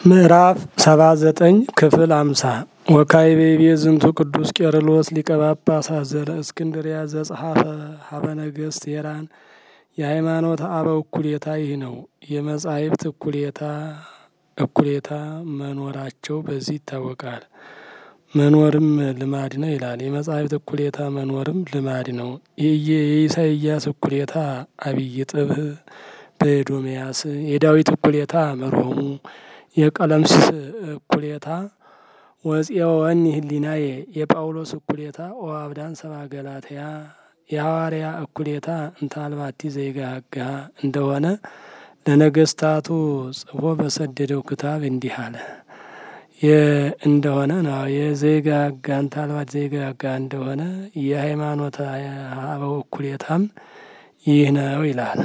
ምዕራፍ ሰባ ዘጠኝ ክፍል አምሳ ወካዕበ ይቤ ዝንቱ ቅዱስ ቄርሎስ ሊቀ ጳጳሳት ዘእስክንድርያ ዘጸሐፈ ሀበ ነገሥት ቴራን የሃይማኖት አበው እኩሌታ ይህ ነው። የመጻሕፍት እኩሌታ እኩሌታ መኖራቸው በዚህ ይታወቃል። መኖርም ልማድ ነው ይላል። የመጻሕፍት እኩሌታ መኖርም ልማድ ነው። የኢሳይያስ እኩሌታ አብይ ጥብህ በኤዶምያስ የዳዊት እኩሌታ መርሆሙ የቀለምሲስ እኩሌታ ወፄወኒ ህሊናዬ የጳውሎስ እኩሌታ ኦ አብዳን ሰባ ገላትያ የሐዋርያ እኩሌታ እንታልባቲ ዘይጋጋ እንደሆነ ለነገስታቱ ጽፎ በሰደደው ክታብ እንዲህ አለ እንደሆነ ነው። የዘይጋጋ እንታልባት ዘይጋጋ እንደሆነ የሃይማኖት አበው እኩሌታም ይህ ነው ይላል።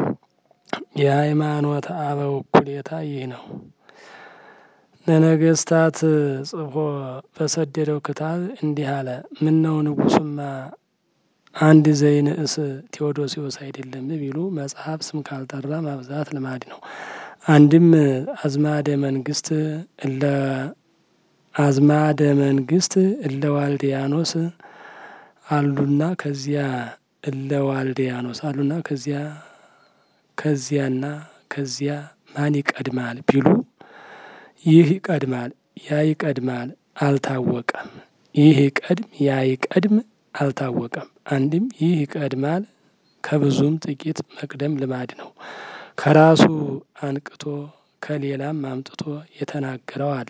የሃይማኖት አበው እኩሌታ ይህ ነው። ለነገስታት ጽፎ በሰደደው ክታብ እንዲህ አለ። ምን ነው ንጉሱማ አንድ ዘይንእስ ቴዎዶሲዎስ አይደለም ቢሉ መጽሐፍ ስም ካልጠራ ማብዛት ልማድ ነው። አንድም አዝማደ መንግስት እለ አዝማደ መንግስት እለ ዋልዲያኖስ አሉና ከዚያ እለ ዋልዲያኖስ አሉና ከዚያ ከዚያና ከዚያ ማን ይቀድማል ቢሉ ይህ ይቀድማል ያ ይቀድማል አልታወቀም። ይህ ይቀድም ያ ይቀድም አልታወቀም። አንድም ይህ ይቀድማል ከብዙም ጥቂት መቅደም ልማድ ነው። ከራሱ አንቅቶ ከሌላም አምጥቶ የተናገረው አለ።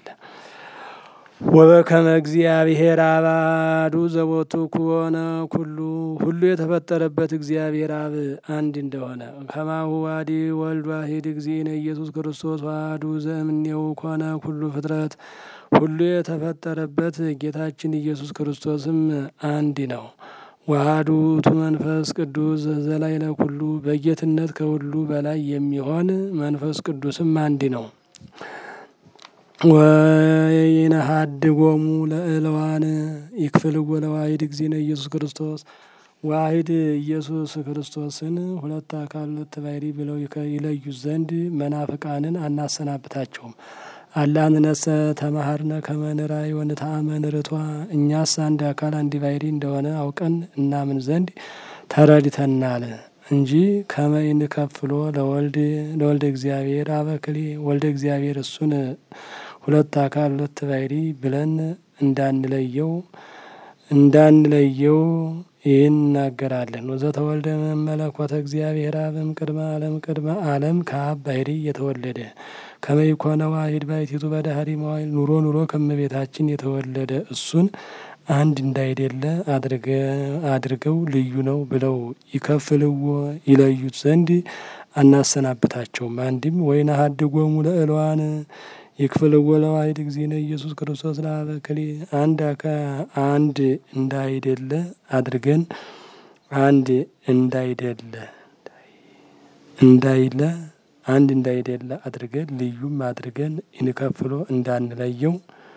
ወበከመ እግዚአብሔር አባዱ ዘቦቱ ከሆነ ኩሉ ሁሉ የተፈጠረበት እግዚአብሔር አብ አንድ እንደሆነ ከማሁ ዋዲ ወልድ ዋሂድ እግዚእነ ኢየሱስ ክርስቶስ ዋህዱ ዘእምኔው ኮነ ኩሉ ፍጥረት ሁሉ የተፈጠረበት ጌታችን ኢየሱስ ክርስቶስም አንድ ነው። ዋህዱ ውእቱ መንፈስ ቅዱስ ዘላዕለ ኩሉ በጌትነት ከሁሉ በላይ የሚሆን መንፈስ ቅዱስም አንድ ነው። ወይነሀድጎሙ ለእለዋን ይክፍልዎ ለዋሂድ እግዚእነ ኢየሱስ ክርስቶስ ዋሂድ ኢየሱስ ክርስቶስን ሁለት አካል ሁለት ባሕርይ ብለው ይለዩ ዘንድ መናፍቃንን አናሰናብታቸውም። አላንነሰ ተማሃርነ ከመንራይ ወንተአመን ርቷ እኛስ አንድ አካል አንድ ባሕርይ እንደሆነ አውቀን እናምን ዘንድ ተረድተናል እንጂ ከመይን ከፍሎ ለወልድ ለወልደ እግዚአብሔር አበክሌ ወልደ እግዚአብሔር እሱን ሁለት አካል ሁለት ባሕርይ ብለን እንዳንለየው እንዳንለየው ይህን እናገራለን። ወዘተወልደ መመለኮተ እግዚአብሔር አብም ቅድመ ዓለም ቅድመ ዓለም ከአብ ባሕርይ የተወለደ ከመይኮነ ዋሂድ ባሕቲቱ በዳህሪ መዋይል ኑሮ ኑሮ ከመቤታችን የተወለደ እሱን አንድ እንዳይደለ አድርገው ልዩ ነው ብለው ይከፍልዎ ይለዩት ዘንድ አናሰናብታቸውም። አንድም ወይነሀድጎሙ ለእለዋን ይክፍልዎ ለዋሂድ እግዚእነ ኢየሱስ ክርስቶስ ለአበክሌ አንድ አካ አንድ እንዳይደለ አድርገን አንድ እንዳይደለ እንዳይለ አንድ እንዳይደለ አድርገን ልዩም አድርገን እንከፍሎ እንዳንለየው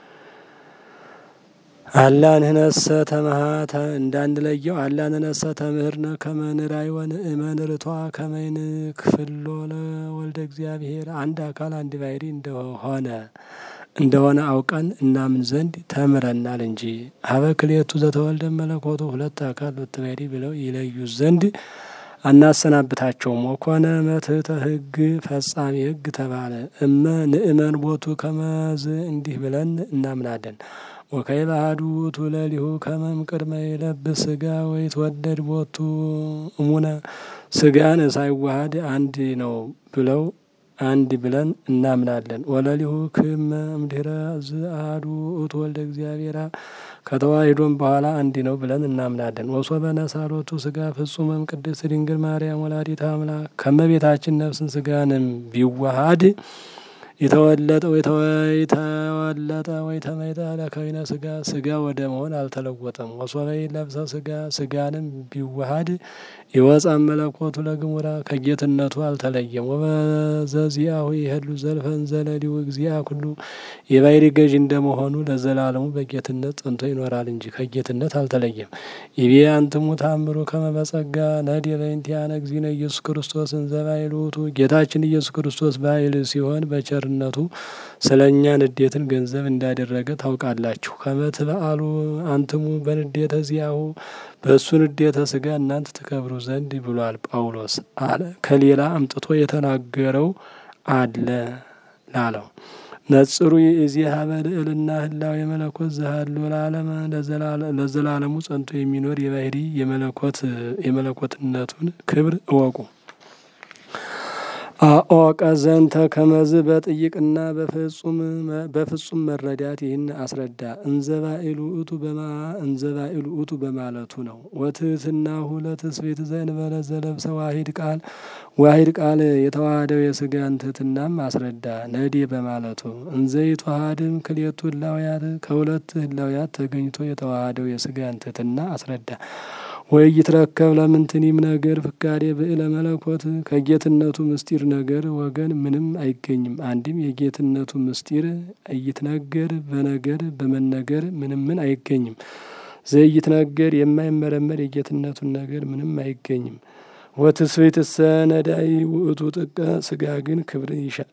አላንህነሰ ተመሃተ እንዳንለየው አላንነሰ ተምህርነ ከመንራይ ወንእመን ርቷ ከመይን ክፍሎ ለወልደ እግዚአብሔር አንድ አካል አንድ ባሕርይ እንደሆነ እንደሆነ አውቀን እናምን ዘንድ ተምረናል እንጂ ሀበ ክልኤቱ ዘተወልደ መለኮቱ ሁለት አካል ሁለት ባሕርይ ብለው ይለዩ ዘንድ አናሰናብታቸውም። ወኮነ መትሕተ ሕግ ፈጻሚ ሕግ ተባለ። እመ ንእመን ቦቱ ከመዝ እንዲህ ብለን እናምናለን። ወከይበ አሐዱ ውእቱ ለሊሁ ከመም ቅድመ ይለብስ ሥጋ ወይትወደድ ቦቱ እሙነ ሥጋን ሳይዋሃድ አንድ ነው ብለው አንድ ብለን እናምናለን። ወለሊሁ ክመ እምድኅረ ዘአሐዱ ውእቱ ወልደ እግዚአብሔር ከተዋሂዶም በኋላ አንድ ነው ብለን እናምናለን። ወሶበ ነሣ ሎቱ ሥጋ ፍጹመም ቅድስት ድንግል ማርያም ወላዲተ አምላክ ከመቤታችን ነፍስን ሥጋንም ቢዋሃድ የተወለጠ የተወለጠ ወይ ተመይጠ ለከዊነ ሥጋ ሥጋ ወደ መሆን አልተለወጠም። ወሶበይ ለብሰ ሥጋ ሥጋንም ቢዋሃድ ይወፃ መለኮቱ ለግሙራ ከጌትነቱ አልተለየም። ወበዘዚአሁ ይሄሉ ዘልፈን ዘለሊው እግዚአ ኩሉ የባሕርይ ገዥ እንደመሆኑ ለዘላለሙ በጌትነት ጸንቶ ይኖራል እንጂ ከጌትነት አልተለየም። ይቤ አንትሙ ታምሩ ከመ በጸጋ ነድየ በእንቲአነ እግዚእነ ኢየሱስ ክርስቶስ እንዘ ባሕርይ ውእቱ ጌታችን ኢየሱስ ክርስቶስ ባሕርይ ሲሆን በቸር ቸርነቱ ስለ እኛ ንዴትን ገንዘብ እንዳደረገ ታውቃላችሁ። ከመት በአሉ አንትሙ በንዴተ ዚያሁ በእሱ ንዴተ ስጋ እናንተ ትከብሩ ዘንድ ብሏል ጳውሎስ አለ። ከሌላ አምጥቶ የተናገረው አለ ላለው ነጽሩ የዚህ ሀበልዕልና ህላው የመለኮት ዘሃሉ ለዓለም ለዘላለሙ ጸንቶ የሚኖር የባህሪ የመለኮትነቱን ክብር እወቁ። አኦቀ ዘንተ ከመዝ በጥይቅና በፍጹም መረዳት ይህን አስረዳ። እንዘባኢሉ እቱ በማ እንዘባኢሉ እቱ በማለቱ ነው። ወትህትናሁ ለትስብእት ዘእንበለ ዘለብሰ ዋሂድ ቃል ዋሂድ ቃል የተዋሃደው የስጋን ትህትናም አስረዳ። ነዴ በማለቱ እንዘይተዋሃድም ክልኤቱ ህላውያት ከሁለት ህላውያት ተገኝቶ የተዋሃደው የስጋን ትህትና አስረዳ። ወይ ይትረከብ ለምንትኒም ነገር ፍካሬ ብዕለ መለኮት ከጌትነቱ ምስጢር ነገር ወገን ምንም አይገኝም። አንድም የጌትነቱ ምስጢር እይትነገር በነገር በመነገር ምንም ምን አይገኝም። ዘይትነገር የማይመረመር የጌትነቱን ነገር ምንም አይገኝም። ወትስብእትሰ ነዳይ ውእቱ ጥቀ ስጋ ግን ክብርን ይሻል።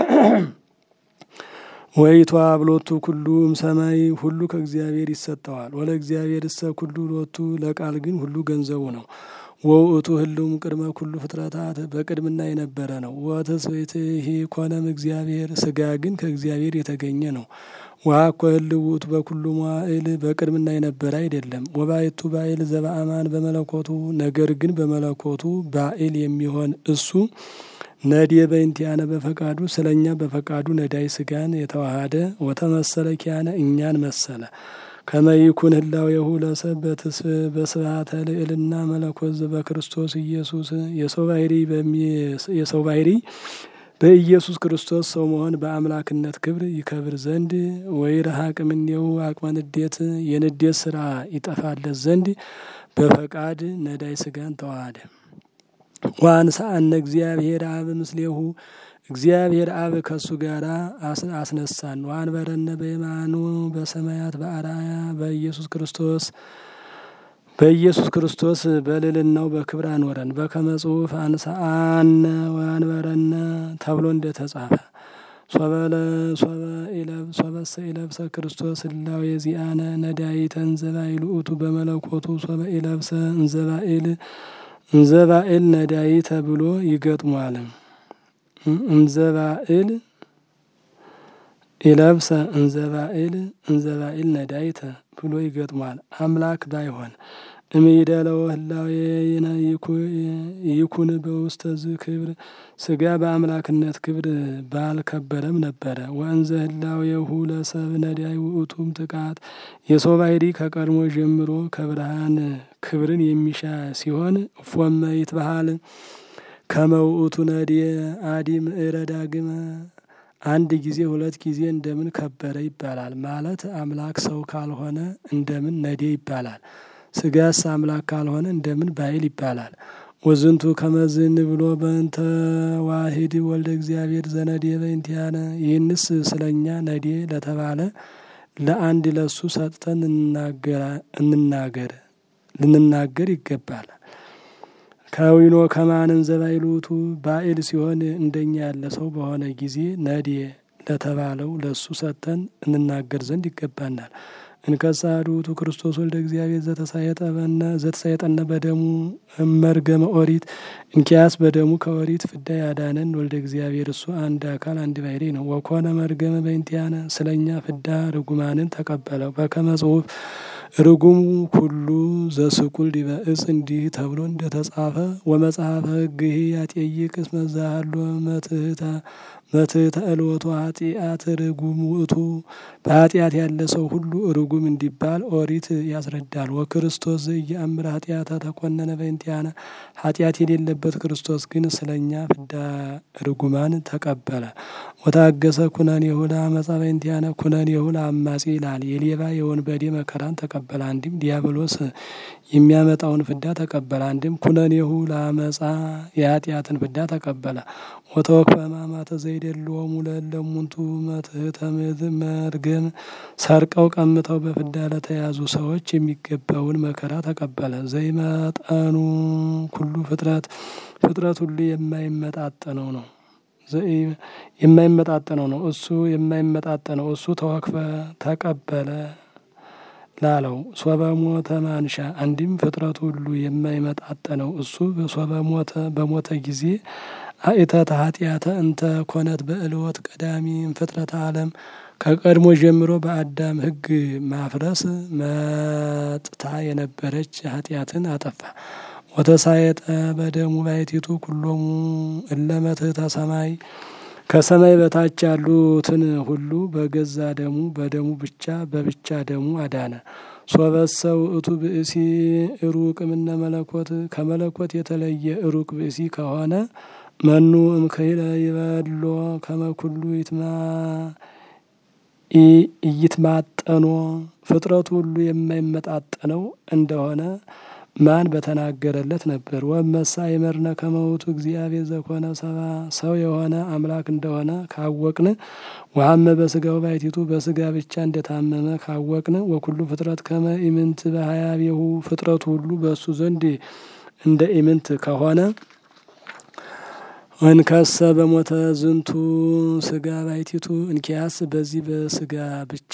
ወይቷ ብሎቱ ኩሉም ሰማይ ሁሉ ከእግዚአብሔር ይሰጠዋል። ወለ እግዚአብሔር እሰ ኩሉ ሎቱ ለቃል ግን ሁሉ ገንዘቡ ነው። ወውእቱ ህልውም ቅድመ ኩሉ ፍጥረታት በቅድምና የነበረ ነው። ወትስብእት ይሄ ኮነም እግዚአብሔር ስጋ ግን ከእግዚአብሔር የተገኘ ነው። ወአኮ ህልው ውእቱ በኩሉ መዋዕል በቅድምና የነበረ አይደለም። ወባይቱ ባይል ዘበአማን በመለኮቱ ነገር ግን በመለኮቱ ባይል የሚሆን እሱ ነዴ በእንቲአነ በፈቃዱ ስለ እኛ በፈቃዱ ነዳይ ስጋን የተዋሃደ ወተመሰለ ኪያነ እኛን መሰለ ከመይኩን ህላዌሁ ለሰብ በስብሐተ ልዕልና መለኮት በክርስቶስ ኢየሱስ የሰው ባህሪ የሰው ባህሪ በኢየሱስ ክርስቶስ ሰው መሆን በአምላክነት ክብር ይከብር ዘንድ ወይ ረሃቅ እምኔው አቅመ ንዴት የንዴት ስራ ይጠፋለት ዘንድ በፈቃድ ነዳይ ስጋን ተዋሃደ። ዋንሳአነ እግዚአብሔር አብ ምስሌሁ እግዚአብሔር አብ ከእሱ ጋር አስነሳን። ዋንበረነ በየማኑ በሰማያት በአራያ በኢየሱስ ክርስቶስ በኢየሱስ ክርስቶስ በልልናው በክብር አኖረን። በከመ ጽሑፍ አንሳአነ ወአንበረነ ተብሎ እንደተጻፈ ሶበሰ ኢለብሰ ክርስቶስ ህላዌ ዚአነ ነዳይተ እንዘባኢል ውእቱ በመለኮቱ ሶበ ኢለብሰ እንዘባኢል እንዘባኤል ነዳይ ተብሎ ይገጥሟል። እንዘባኤል ኢለብሰ እንዘባኤል እንዘባኤል ነዳይተ ብሎ ይገጥሟል። አምላክ ባይሆን እምይደለው ህላዌነ ይኩን በውስተ ዝ ክብር ስጋ በአምላክነት ክብር ባልከበረም ነበረ። ወእንዘ ህላዌሁ ለሰብ ነዳይ ውእቱም ጥቃት የሰው ባህሪ ከቀድሞ ጀምሮ ከብርሃን ክብርን የሚሻ ሲሆን እፎመ ይትበሃል ከመ ውእቱ ነዴ አዲም እረ ዳግመ አንድ ጊዜ ሁለት ጊዜ እንደምን ከበረ ይባላል። ማለት አምላክ ሰው ካልሆነ እንደምን ነዴ ይባላል። ስጋስ አምላክ ካልሆነ እንደምን ባይል ይባላል። ወዝንቱ ከመዝን ብሎ በእንተ ዋሂድ ወልደ እግዚአብሔር ዘነዴ በእንቲአነ ይህንስ ስለኛ ነዴ ለተባለ ለአንድ ለሱ ሰጥተን እንናገር ልንናገር ይገባል። ከዊኖ ከማንን ዘባይሉቱ ባኤል ሲሆን እንደኛ ያለ ሰው በሆነ ጊዜ ነዴ ለተባለው ለሱ ሰጥተን እንናገር ዘንድ ይገባናል። እንከሳዱቱ ክርስቶስ ወልደ እግዚአብሔር ዘተሳየጠበነ ዘተሳየጠነ በደሙ መርገመ ኦሪት እንኪያስ በደሙ ከኦሪት ፍዳ ያዳነን ወልደ እግዚአብሔር እሱ አንድ አካል አንድ ባሕሪ ነው። ወኮነ መርገመ በእንቲአነ ስለኛ ፍዳ ርጉማንን ተቀበለው። በከመ ጽሑፍ ርጉም ኩሉ ዘስቁል ዲበ እጽ እንዲህ ተብሎ እንደተጻፈ ወመጽሐፈ ሕግህ ያጤይቅ እስመ ዛሃሎ መትህታ መትህተ እልወቱ ኃጢአት ርጉም ውእቱ በኃጢአት ያለ ሰው ሁሉ ርጉም እንዲባል ኦሪት ያስረዳል። ወክርስቶስ ዘኢየአምር ኃጢአተ ተኮነነ በእንቲአነ ኃጢአት የሌለበት ክርስቶስ ግን ስለኛ ፍዳ ርጉማን ተቀበለ። ወታገሰ ኩነኔሁ ለአመፃ በእንቲአነ ኩነኔሁ ለአማጺ ይላል። የሌባ የወንበዴ መከራን ተቀበለ። አንድም ዲያብሎስ የሚያመጣውን ፍዳ ተቀበለ። አንድም ኩነኔሁ ለአመፃ የኃጢአትን ፍዳ ተቀበለ። ወተወክፈ ሕማማተ ዘይደልዎሙ ለእለሙንቱ መትሕተ መርገም ሰርቀው ቀምተው በፍዳ ለተያዙ ሰዎች የሚገባውን መከራ ተቀበለ። ዘይመጠኑ ኩሉ ፍጥረት ፍጥረት ሁሉ የማይመጣጠነው ነው። የማይመጣጠነው ነው። እሱ የማይመጣጠነው እሱ ተወክፈ ተቀበለ ላለው ሶበ ሞተ ማንሻ አንዲም ፍጥረቱ ሁሉ የማይመጣጠነው እሱ ሶበ ሞተ በሞተ ጊዜ አእተተ ኃጢአተ እንተ ኮነት በእልወት ቀዳሚ ፍጥረተ ዓለም ከቀድሞ ጀምሮ በአዳም ሕግ ማፍረስ መጥታ የነበረች ኃጢአትን አጠፋ። ወተሳየጠ በደሙ ባሕቲቱ ኩሎሙ እለ መትሕተ ሰማይ ከሰማይ በታች ያሉትን ሁሉ በገዛ ደሙ በደሙ ብቻ በብቻ ደሙ አዳነ። ሶበሰ ውእቱ ብእሲ ሩቅ እምነ መለኮት ከመለኮት የተለየ ሩቅ ብእሲ ከሆነ መኑ እምከይለ ይበሎ ከመኩሉ ይትማ እይትማጠኖ ፍጥረቱ ሁሉ የማይመጣጠነው እንደሆነ ማን በተናገረለት ነበር። ወመሳ የመርነ ከመውቱ እግዚአብሔር ዘኮነ ሰባ ሰው የሆነ አምላክ እንደሆነ ካወቅን ወሀመ በስጋው ባሕቲቱ በስጋ ብቻ እንደታመመ ካወቅን ወኩሉ ፍጥረት ከመ ኢምንት በሀያቤሁ ፍጥረቱ ሁሉ በእሱ ዘንድ እንደ ኢምንት ከሆነ ወንከሰ በሞተ ዝንቱ ስጋ ባሕቲቱ እንኪያስ በዚህ በስጋ ብቻ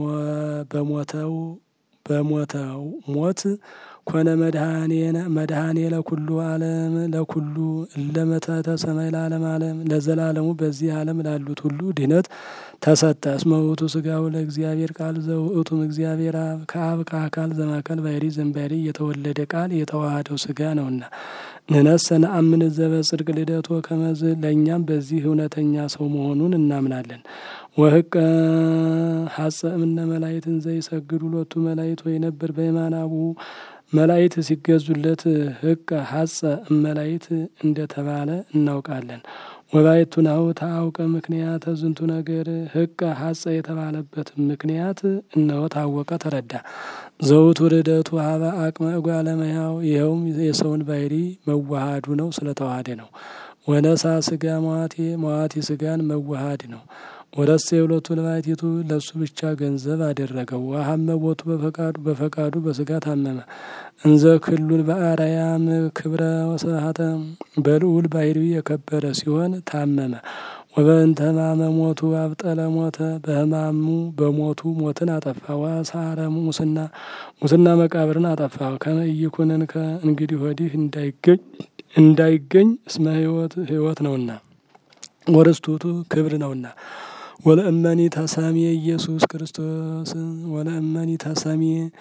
በሞተው በሞተው ሞት ኮነ መድኃኔ ለኩሉ ዓለም ለኩሉ እለመተተ ሰማይ ለዓለም ዓለም ለዘላለሙ በዚህ ዓለም ላሉት ሁሉ ድህነት ተሰጠ። እስመ ውእቱ ስጋው ለእግዚአብሔር ቃል ዘውእቱም እግዚአብሔር አብ ከአብ ከአካል ዘማካል ባሕሪ ዘእምባሕሪ የተወለደ ቃል የተዋሃደው ስጋ ነውና። ንነሰ ነአምን ዘበጽድቅ ልደቶ ከመዝ ለእኛም በዚህ እውነተኛ ሰው መሆኑን እናምናለን። ወህቀ ሀጸ እምነ መላይትን ዘይሰግዱ ሎቱ መላይት ወይ ነበር በየማነ አቡሁ መላይት ሲገዙለት ህቀ ሀጸ እመላይት እንደተባለ እናውቃለን። ወባይቱ ናሁ ታአውቀ ምክንያተ ዝንቱ ነገር ህቀ ሀጸ የተባለበት ምክንያት እነሆ ታወቀ ተረዳ። ዘውቱ ርደቱ ሀበ አቅመ እጓለ እመሕያው ይኸውም የሰውን ባሕሪ መዋሃዱ ነው፣ ስለተዋሃደ ነው። ወነሳ ስጋ መዋቴ መዋቴ ስጋን መዋሃድ ነው። ወረሰ የሁለቱ ለባሕቲቱ ለሱ ብቻ ገንዘብ አደረገው። ወሀመ ቦቱ በፈቃዱ በፈቃዱ በስጋ ታመመ። እንዘ ክሉል በአርያም ክብረ ወስብሐተ በልዑል ባሕሪ የከበረ ሲሆን ታመመ። ወበእንተ ሕማመ ሞቱ አብጠለ ሞተ በሕማሙ በሞቱ ሞትን አጠፋ። ወአሳረ ሙስና ሙስና መቃብርን አጠፋ። ከመ ኢይኩነን ከእንግዲህ ወዲህ እንዳይገኝ እንዳይገኝ እስመ ሕይወት ሕይወት ነውና ወርስቱቱ ክብር ነውና ወለእመኒ ተሰሚ ኢየሱስ ክርስቶስ ወለእመኒ ተሰሚ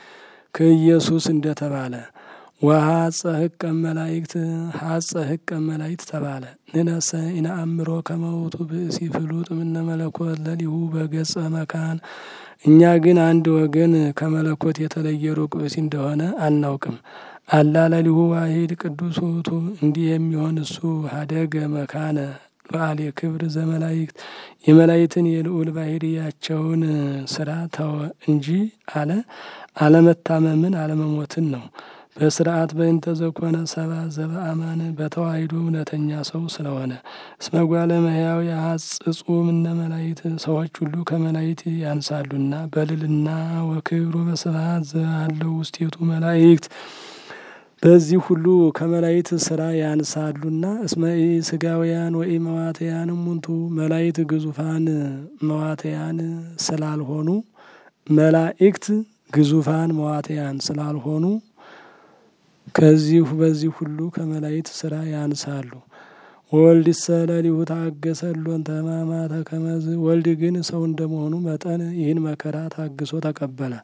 ከኢየሱስ እንደተባለ ወሀጸ ህቀ መላይክት ሀጸ ህቀ መላይክት ተባለ። ንነሰ ኢነአምሮ ከመውቱ ብእሲ ፍሉጥ እምነ መለኮት ለሊሁ በገጸ መካን እኛ ግን አንድ ወገን ከመለኮት የተለየ ሩቅ ብእሲ እንደሆነ አናውቅም። አላ ለሊሁ ዋሂድ ቅዱስ ውእቱ እንዲህ የሚሆን እሱ ሀደገ መካነ በዓል የክብር ዘመላይክት የመላይትን የልዑል ባሕርያቸውን ስራ ተወ እንጂ አለ አለመታመምን አለመሞትን ነው። በስርዓት በእንተ ዘኮነ ሰባ ዘበአማን በተዋሂዶ እውነተኛ ሰው ስለሆነ እስመ ጓለ እመሕያው የሐጽጹ እምነ መላይት ሰዎች ሁሉ ከመላይት ያንሳሉና በልልና ወክብሩ በስብሐት ዘአለው ውስቴቱ መላይክት በዚህ ሁሉ ከመላይት ስራ ያንሳሉና እስመ ስጋውያን ወኢ መዋተያን እሙንቱ መላይት ግዙፋን መዋተያን ስላልሆኑ መላእክት ግዙፋን መዋተያን ስላልሆኑ ከዚሁ በዚህ ሁሉ ከመላይት ስራ ያንሳሉ። ወልድ ሰለሊሁ ታገሰ ሎንተ ሕማማተ ከመዝ ወልድ ግን ሰው እንደመሆኑ መጠን ይህን መከራ ታግሶ ተቀበለ።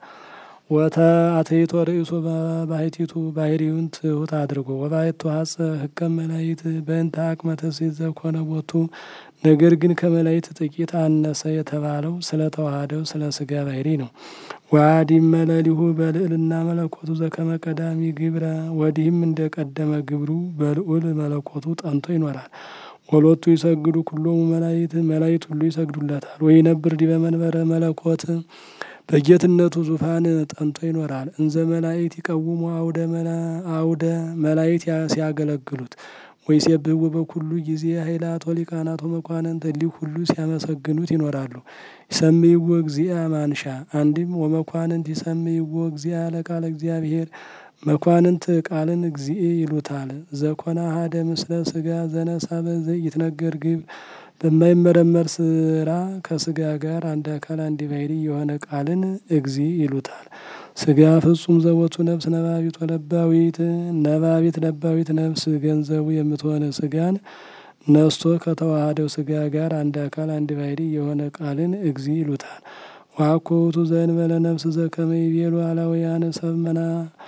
ወተአትይቶ ርእሱ ባሕቲቱ ባሕሪውን ትሑት አድርጎ ወባሕቱ ሀጸ ህቀ መላይት በእንተ አቅመ ትስብእት ዘኮነ ቦቱ ነገር ግን ከመላይት ጥቂት አነሰ የተባለው ስለ ተዋሃደው ስለ ስጋ ባሕሪ ነው። ወአዲም መለሊሁ በልዕልና መለኮቱ ዘከመ ቀዳሚ ግብረ ወዲህም እንደ ቀደመ ግብሩ በልዑል መለኮቱ ጠንቶ ይኖራል። ወሎቱ ይሰግዱ ኩሎሙ መላይት መላይት ሁሉ ይሰግዱለታል። ወይነብር ዲበ መንበረ መለኮት በጌትነቱ ዙፋን ጠንቶ ይኖራል። እንዘ መላእክት ይቀውሙ አውደ አውደ መላእክት ሲያገለግሉት ወይሴብሕዎ በኩሉ ጊዜ ኃይላት ወሊቃናት ወመኳንንት እሊህ ሁሉ ሲያመሰግኑት ይኖራሉ። ይሰምይዎ እግዚአ ማንሻ አንድም ወመኳንንት ይሰምይዎ እግዚአ ለቃለ እግዚአብሔር መኳንንት ቃልን እግዚእ ይሉታል። ዘኮነ አሐደ ምስለ ስጋ ዘነሳ በዘ ይትነገር ግብር በማይመረመር ስራ ከስጋ ጋር አንድ አካል አንድ ባሕሪ የሆነ ቃልን እግዚ ይሉታል። ስጋ ፍጹም ዘቦቱ ነፍስ ነባቢት ወለባዊት ነባቢት ለባዊት ነፍስ ገንዘቡ የምትሆነ ስጋን ነስቶ ከተዋሃደው ስጋ ጋር አንድ አካል አንድ ባሕሪ የሆነ ቃልን እግዚ ይሉታል። ዋኮቱ ዘእንበለ ነፍስ ዘከመ ይቤሉ አላውያን ሰብ መና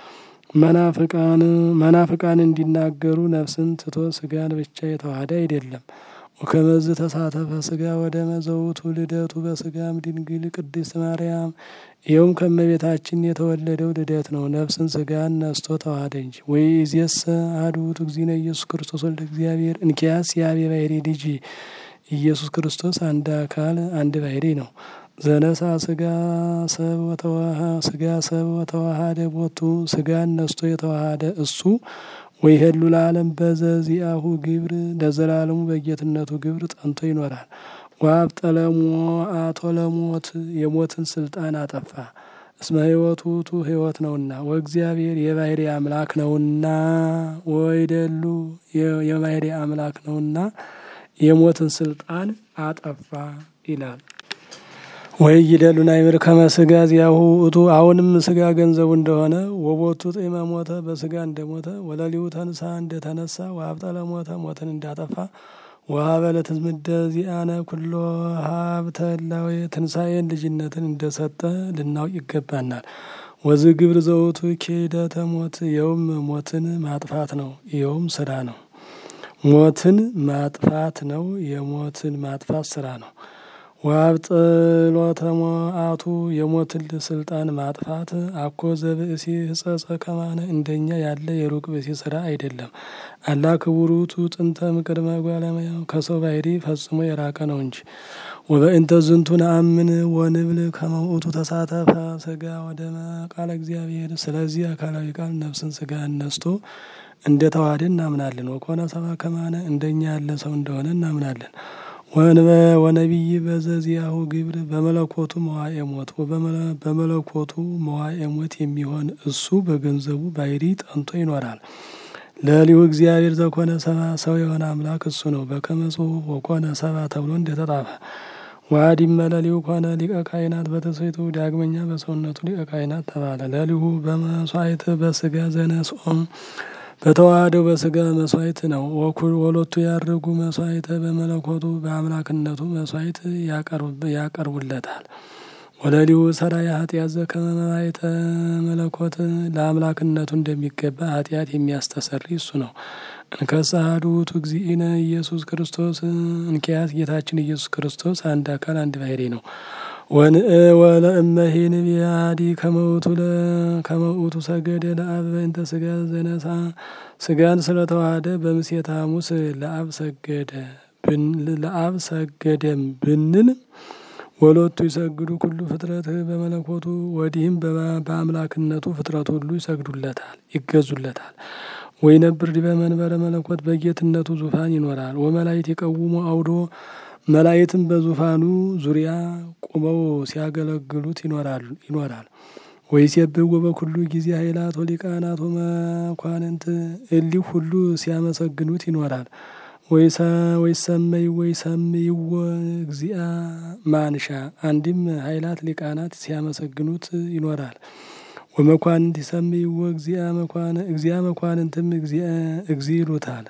መናፍቃን መናፍቃን እንዲናገሩ ነፍስን ትቶ ስጋን ብቻ የተዋሃደ አይደለም። ወከመዝ ተሳተፈ ስጋ ወደ መዘውቱ ልደቱ በስጋም ድንግል ቅድስት ማርያም ይኸውም ከመቤታችን የተወለደው ልደት ነው። ነፍስን ስጋን ነስቶ ተዋሃደ እንጂ። ወይ ዜሰ አሐዱ ውእቱ እግዚእነ ኢየሱስ ክርስቶስ ወልደ እግዚአብሔር እንኪያስ የአብ የባሕሪ ልጅ ኢየሱስ ክርስቶስ አንድ አካል አንድ ባሕሪ ነው። ዘነሳ ስጋ ሰብ ወተዋሃ ስጋ ሰብ ወተዋሃደ ቦቱ ስጋን ነስቶ የተዋሃደ እሱ ወይ ሄሉ ለዓለም በዘዚአሁ ግብር ለዘላለሙ በጌትነቱ ግብር ጸንቶ ይኖራል። ዋብ ጠለሞ አቶ ለሞት የሞትን ስልጣን አጠፋ። እስመ ሕይወቱ ውእቱ ሕይወት ነውና ወእግዚአብሔር የባሕሪ አምላክ ነውና ወይደሉ የባሕሪ አምላክ ነውና የሞትን ስልጣን አጠፋ ይላል። ወይ ይደሉን አይምር ከመስጋ ዚያሁ ውእቱ አሁንም ስጋ ገንዘቡ እንደሆነ ወቦቱ ጤመ ሞተ በስጋ እንደሞተ ወለሊሁ ተንሳ እንደተነሳ ወሀብጠለ ሞተ ሞትን እንዳጠፋ ወሀበ ለትዝምደ ዚአነ ኩሎ ሀብተ እላዌ ትንሣኤን ልጅነትን እንደሰጠ ልናውቅ ይገባናል። ወዝ ግብር ዘውቱ ኪደተ ሞት ይኸውም ሞትን ማጥፋት ነው። ይኸውም ስራ ነው። ሞትን ማጥፋት ነው። የሞትን ማጥፋት ስራ ነው። ወአብጥሎተ ሞአቱ የሞትን ስልጣን ማጥፋት አኮ ዘብእሲ ህጸጸ ከማነ እንደኛ ያለ የሩቅ ብእሲ ስራ አይደለም። አላ ክቡር ውእቱ ጥንተ እምቅድመ እጓለ እመሕያው ከሰው ባሕሪ ፈጽሞ የራቀ ነው እንጂ። ወበእንተ ዝንቱ ነአምን ወንብል ከመ ውእቱ ተሳተፈ ስጋ ወደመ ቃለ እግዚአብሔር። ስለዚህ አካላዊ ቃል ነፍስን ስጋ ነስቶ እንደ ተዋህደ እናምናለን። ወኮነ ሰብአ ከማነ እንደኛ ያለ ሰው እንደሆነ እናምናለን። ወነቢይ በዘዚያሁ ግብር በመለኮቱ መዋኤ ሞት በመለኮቱ መዋኤ ሞት የሚሆን እሱ በገንዘቡ ባሕሪ ጠንቶ ይኖራል። ለሊሁ እግዚአብሔር ዘኮነ ሰባ ሰው የሆነ አምላክ እሱ ነው። በከመ ጽሑፍ ወኮነ ሰባ ተብሎ እንደተጻፈ ዋዲመ ለሊሁ ኮነ ሊቀ ካህናት በትስብእቱ ዳግመኛ በሰውነቱ ሊቀ ካህናት ተባለ። ለሊሁ በመስዋዕት በስጋ ዘነስኦም በተዋህደው በስጋ መስዋዕት ነው። ወሎቱ ያርጉ መስዋዕተ በመለኮቱ በአምላክነቱ መስዋዕት ያቀርቡለታል። ወለሊሁ ሰራየ ኃጢአት ዘከመ መባይተ መለኮት ለአምላክነቱ እንደሚገባ ኃጢአት የሚያስተሰሪ እሱ ነው። እንከሰ አሐዱ ውእቱ እግዚእነ ኢየሱስ ክርስቶስ እንኪያስ ጌታችን ኢየሱስ ክርስቶስ አንድ አካል አንድ ባሕሪ ነው። ወለእመሂን ቢያዲ ከመውቱ ሰገደ ለአብ በእንተ ስጋ ዘነሳ ስጋን ስለተዋሃደ በምሴተ ሐሙስ ለአብ ሰገደ ለአብ ሰገደም ብንል ወሎቱ ይሰግዱ ኩሉ ፍጥረት በመለኮቱ ወዲህም በአምላክነቱ ፍጥረት ሁሉ ይሰግዱለታል፣ ይገዙለታል። ወይ ነብር ዲበ መንበረ መለኮት በጌትነቱ ዙፋን ይኖራል። ወመላእክት ይቀውሙ አውዶ መላእክትም በዙፋኑ ዙሪያ ቁመው ሲያገለግሉት ይኖራል። ወይሴብሕዎ በኩሉ ጊዜ ኃይላት ወሊቃናት ወመኳንንት እሊህ ሁሉ ሲያመሰግኑት ይኖራል። ወይሰመይ ወይሰምይዎ እግዚአ ማንሻ አንድም ኃይላት ሊቃናት ሲያመሰግኑት ይኖራል። ወመኳንንት ይሰምይዎ እግዚአ መኳንንትም እግዚ ይሉታል።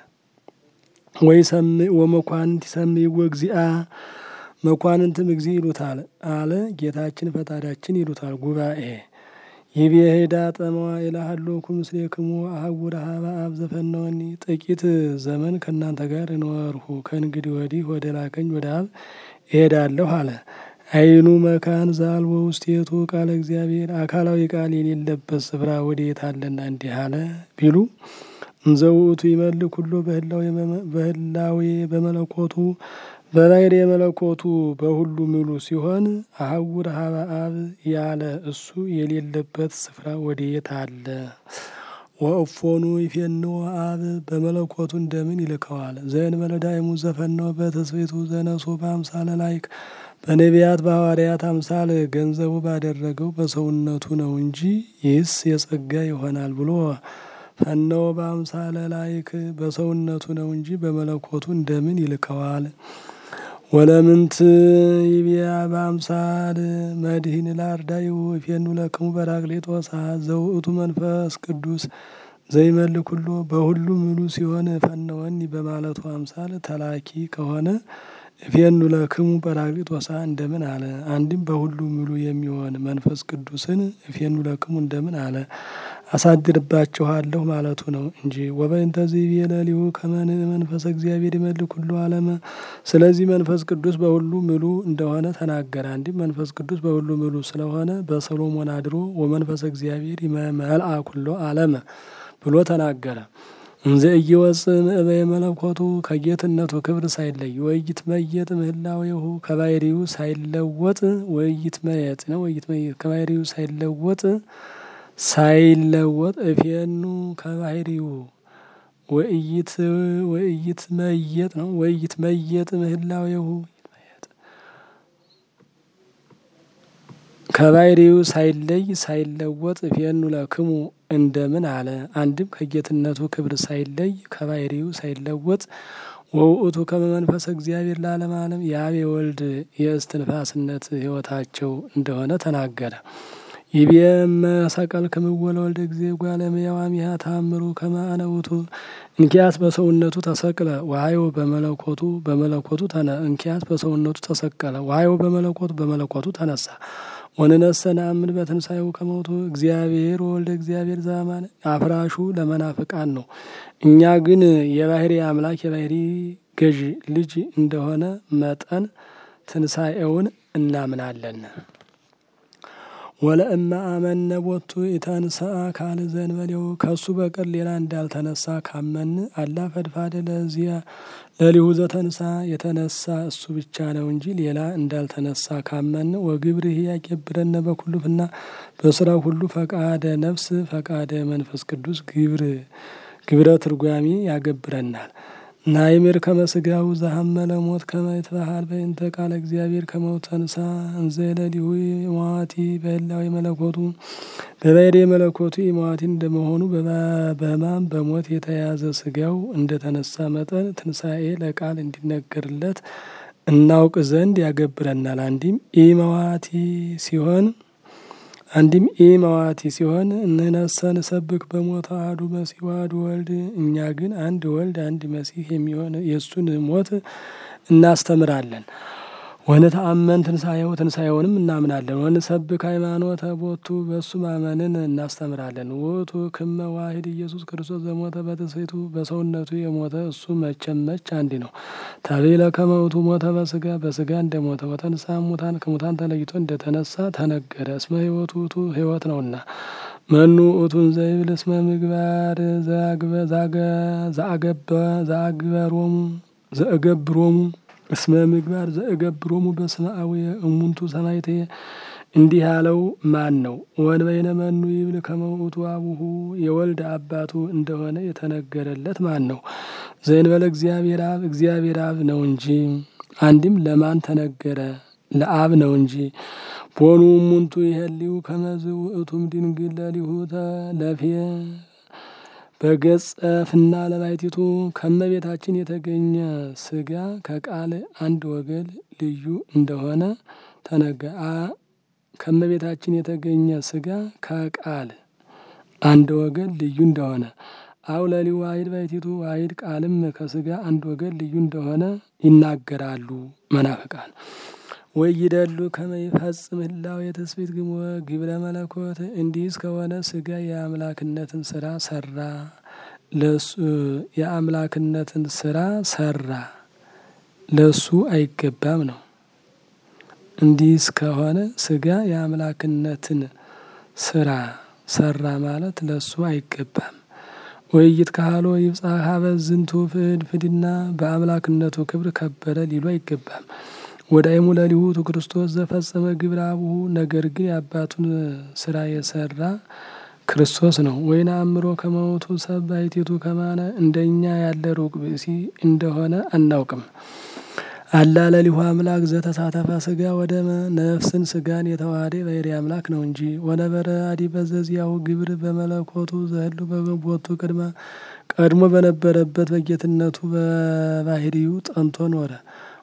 ወመኳንንት ይሰምይዎ እግዚአ መኳንንትም እግዚ ይሉታል አለ ጌታችን ፈጣሪያችን ይሉታል። ጉባኤ ይቤሄዳ ጠመዋ ኢላሃሎኩ ምስሌክሙ አህጉረ ሀበ አብ ዘፈነወኒ ጥቂት ዘመን ከእናንተ ጋር እኖርሁ ከእንግዲህ ወዲህ ወደ ላከኝ ወደ አብ እሄዳለሁ አለ። አይኑ መካን ዛልወ ውስቴቱ ቃለ እግዚአብሔር አካላዊ ቃል የሌለበት ስፍራ ወዴት አለና እንዲህ አለ ቢሉ እንዘ ውእቱ ይመልክ ኩሎ በህላዌ በመለኮቱ በባሕርይ የመለኮቱ በሁሉ ምሉ ሲሆን አህጉረ ሀበ አብ ያለ እሱ የሌለበት ስፍራ ወዴት አለ? ወእፎኑ ይፌንዎ አብ በመለኮቱ እንደምን ይልከዋል? ዘእንበለ ዳይሙ ዘፈነወ በትስብእቱ ዘነሶ በአምሳለ ላይክ በነቢያት በሐዋርያት አምሳል ገንዘቡ ባደረገው በሰውነቱ ነው እንጂ ይህስ የጸጋ ይሆናል ብሎ ፈነወ በአምሳለ ላይክ በሰውነቱ ነው እንጂ በመለኮቱ እንደምን ይልከዋል? ወለምንት ይቢያ በአምሳል መድህን ላርዳይሁ እፌኑ ለክሙ በራቅሊጦስ ዘውእቱ መንፈስ ቅዱስ ዘይመል ኩሎ በሁሉ ምሉ ሲሆን ፈነወኒ በማለቱ አምሳል ተላኪ ከሆነ እፌኑ ለክሙ ጰራቅሊጦሳ እንደምን አለ? አንድም በሁሉ ምሉ የሚሆን መንፈስ ቅዱስን እፌኑ ለክሙ እንደምን አለ? አሳድርባችኋለሁ ማለቱ ነው እንጂ ወበእንተ ዘይቤለሊሁ ከመን መንፈሰ እግዚአብሔር ይመልእ ኩሎ ዓለመ። ስለዚህ መንፈስ ቅዱስ በሁሉ ምሉ እንደሆነ ተናገረ። አንድም መንፈስ ቅዱስ በሁሉ ምሉ ስለሆነ በሰሎሞን አድሮ ወመንፈሰ እግዚአብሔር ይመልአ ኩሎ ዓለመ ብሎ ተናገረ። እንዘ ኢይወጽእ እምእበየ መለኮቱ ከጌትነቱ ክብር ሳይለይ ወኢይትመየጥ ምህላዌሁ ከባህሪው ሳይለወጥ ወኢይትመየጥ ነው ወኢይትመየጥ ከባህሪው ሳይለወጥ ሳይለወጥ እፌኑ ከባህሪው ወኢይት ወኢይትመየጥ ነው ወኢይትመየጥ ምህላዌሁ ከባህሪው ሳይለይ ሳይለወጥ እፌኑ ለክሙ እንደምን አለ? አንድም ከጌትነቱ ክብር ሳይለይ ከባህሪው ሳይለወጥ ወውእቱ ከመ መንፈሰ እግዚአብሔር ለዓለመ ዓለም የአብ የወልድ የእስትንፋስነት ሕይወታቸው እንደሆነ ተናገረ። ይቤመ ሰቀል ክምወለ ወልደ ጊዜ ጓለመያው አሚሃ ታምሩ ከመ አነ ውእቱ እንኪያስ በሰውነቱ ተሰቅለ ወሀዮ በመለኮቱ በመለኮቱ ተነ እንኪያስ በሰውነቱ ተሰቀለ ወሀዮ በመለኮቱ በመለኮቱ ተነሳ ወንነሰ ነአምን በትንሣኤው ከመውቱ እግዚአብሔር ወልደ እግዚአብሔር ዘአማነ አፍራሹ ለመናፍቃን ነው። እኛ ግን የባህሪ አምላክ የባህሪ ገዥ ልጅ እንደሆነ መጠን ትንሣኤውን እናምናለን። ወለእመ አመነ ቦቱ ኢተንሥአ ካል ዘእንበሌው ከሱ በቀር ሌላ እንዳልተነሳ ካመን አላ ፈድፋደ ለዚያ ለሊሁ ዘተንሳ የተነሳ እሱ ብቻ ነው እንጂ ሌላ እንዳልተነሳ ካመን ወግብርህ ያገብረነ በኩሉፍና በስራው ሁሉ ፈቃደ ነፍስ ፈቃደ መንፈስ ቅዱስ ግብር ግብረ ትርጓሚ ያገብረናል። ናይምር ከመስጋው ዘሀመለ ሞት ከመ ይትበሃል በእንተ ቃለ እግዚአብሔር ከመውት ተንሳ እንዘ ለሊሁ መዋቲ በህላዊ መለኮቱ በባህሪ መለኮቱ መዋቲ እንደመሆኑ በሕማም በሞት የተያዘ ስጋው እንደተነሳ መጠን ትንሣኤ ለቃል እንዲነገርለት እናውቅ ዘንድ ያገብረናል። አንዲም ኢመዋቲ ሲሆን አንዲም ኢመዋቲ ሲሆን እንነሰ ንሰብክ በሞት አሐዱ መሲሕ ወአሐዱ ወልድ እኛ ግን አንድ ወልድ አንድ መሲሕ የሚሆን የእሱን ሞት እናስተምራለን። ወንተአመን ትንሣኤው ትንሣኤውንም እናምናለን። ወንሰብክ ሃይማኖተ ቦቱ በእሱ ማመንን እናስተምራለን። ውእቱ ክመ ዋሂድ ኢየሱስ ክርስቶስ ዘሞተ በትስብእቱ በሰውነቱ የሞተ እሱ መቼም መች አንድ ነው። ተቤለ ከመ ውእቱ ሞተ በስጋ በስጋ እንደሞተ ወተንሳ ሙታን ከሙታን ተለይቶ እንደተነሳ ተነገረ። እስመ ሕይወቱ ውእቱ ሕይወት ነውና። መኑ ውእቱን ዘይብል እስመ ምግባር ዘአግበሮሙ ዘእገብሮሙ እስመ ምግባር ዘእገብሮሙ በስመ አቡየ እሙንቱ ሰማዕቴ እንዲህ ያለው ማን ነው? ወንበይነ መኑ ይብል ከመ ውእቱ አቡሁ የወልድ አባቱ እንደሆነ የተነገረለት ማን ነው? ዘእንበለ እግዚአብሔር አብ እግዚአብሔር አብ ነው እንጂ። አንድም ለማን ተነገረ? ለአብ ነው እንጂ። ቦኑ እሙንቱ ይሄልዩ ከመዝ ውእቱም ድንግል ለሊሁ ተለፌ በገጸ ፍና ለባይቲቱ ከመቤታችን የተገኘ ስጋ ከቃል አንድ ወገን ልዩ እንደሆነ ተነገ ከመቤታችን የተገኘ ስጋ ከቃል አንድ ወገን ልዩ እንደሆነ አው ለሊሁ ዋሂድ ባይቲቱ ዋሂድ ቃልም ከስጋ አንድ ወገን ልዩ እንደሆነ ይናገራሉ መናፍቃን። ወይደሉ ከመ ይፈጽም ህላዌ የትስብእት ግሞ ግብረ መለኮት እንዲህ እስከሆነ ስጋ የአምላክነትን ስራ ሰራ ለሱ የአምላክነትን ስራ ሰራ ለሱ አይገባም ነው። እንዲህ እስከሆነ ስጋ የአምላክነትን ስራ ሰራ ማለት ለሱ አይገባም። ወይይት ካህሎ ይብጻሕ ሀበ ዝንቱ ፍድ ፍድና በአምላክነቱ ክብር ከበረ ሊሉ አይገባም። ወዳይሙ ለሊሁ ውእቱ ክርስቶስ ዘፈጸመ ግብረ አቡሁ ነገር ግን የአባቱን ስራ የሰራ ክርስቶስ ነው። ወይን አእምሮ ከመውቱ ሰብ ባሕቲቱ ከማነ እንደኛ ያለ ሩቅ ብእሲ እንደሆነ አናውቅም። አላ ለሊሁ አምላክ ዘተሳተፈ ስጋ ወደመ ነፍስን ስጋን የተዋሃደ ባሕርይ አምላክ ነው እንጂ። ወነበረ አዲ በዘዚያው ግብር በመለኮቱ ዘህሉ በቦቱ ቅድመ ቀድሞ በነበረበት በጌትነቱ በባሕርዩ ጸንቶ ኖረ።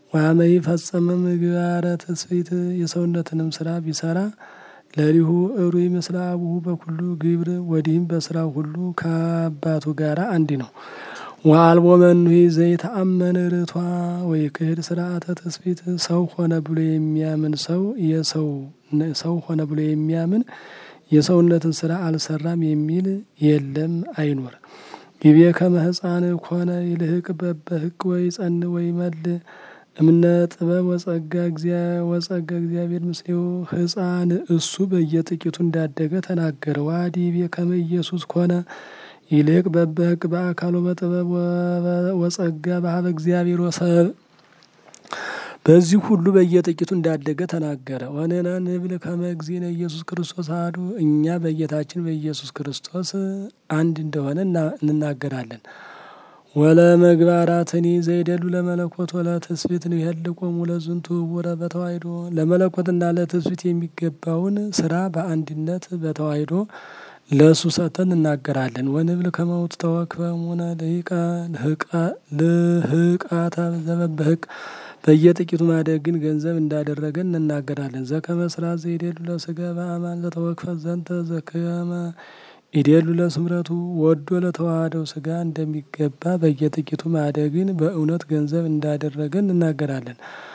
ዋመይ ፈጸመ ምግባረ ትስብእት የሰውነትንም ስራ ቢሰራ ለሊሁ እሩይ ምስለ አቡሁ በኩሉ ግብር ወዲህም በስራው ሁሉ ከአባቱ ጋር አንድ ነው። ወአልቦ መኑሂ ዘይተአመን ርቷ ወይ ክህድ ስርዓተ ትስብእት ሰው ሆነ ብሎ የሚያምን ሰው የሰው ሰው ሆነ ብሎ የሚያምን የሰውነትን ስራ አልሰራም የሚል የለም አይኖር። ግቤ ከመ ሕፃን ኮነ ይልህቅ በበህቅ ወይ ጸን ወይ መል እምነ ጥበብ ወጸጋ ወጸጋ እግዚአብሔር ምስሌው ሕፃን እሱ በየጥቂቱ እንዳደገ ተናገረ። ዋዲቤ ከመ ኢየሱስ ኮነ ይልቅ በበህቅ በአካሉ በጥበብ ወጸጋ በሀበ እግዚአብሔር ወሰብ በዚህ ሁሉ በየጥቂቱ እንዳደገ ተናገረ። ወንሕነ ንብል ከመ እግዚእነ ኢየሱስ ክርስቶስ አሐዱ እኛ በጌታችን በኢየሱስ ክርስቶስ አንድ እንደሆነ እንናገራለን። ወለ መግባራትኒ ዘይደሉ ለመለኮት ወለ ትስብእት ይሄልቆሙ ለዝንቱ ውረ በተዋሕዶ ለመለኮትና ለትስብእት የሚገባውን ስራ በአንድነት በተዋሕዶ ለእሱ ሰጥተን እናገራለን። ወንብል ከመውት ተወክፈሙነ ልህቃተ ዘበበህቅ በየጥቂቱ ማደግን ገንዘብ እንዳደረገ እንናገራለን። ዘከመ ስራት ዘይደሉ ለስጋ በአማን ለተወክፈ ዘንተ ዘከመ ኢዴሉ ለስምረቱ ወዶ ለተዋህደው ስጋ እንደሚገባ በየጥቂቱ ማደግን በእውነት ገንዘብ እንዳደረገ እንናገራለን።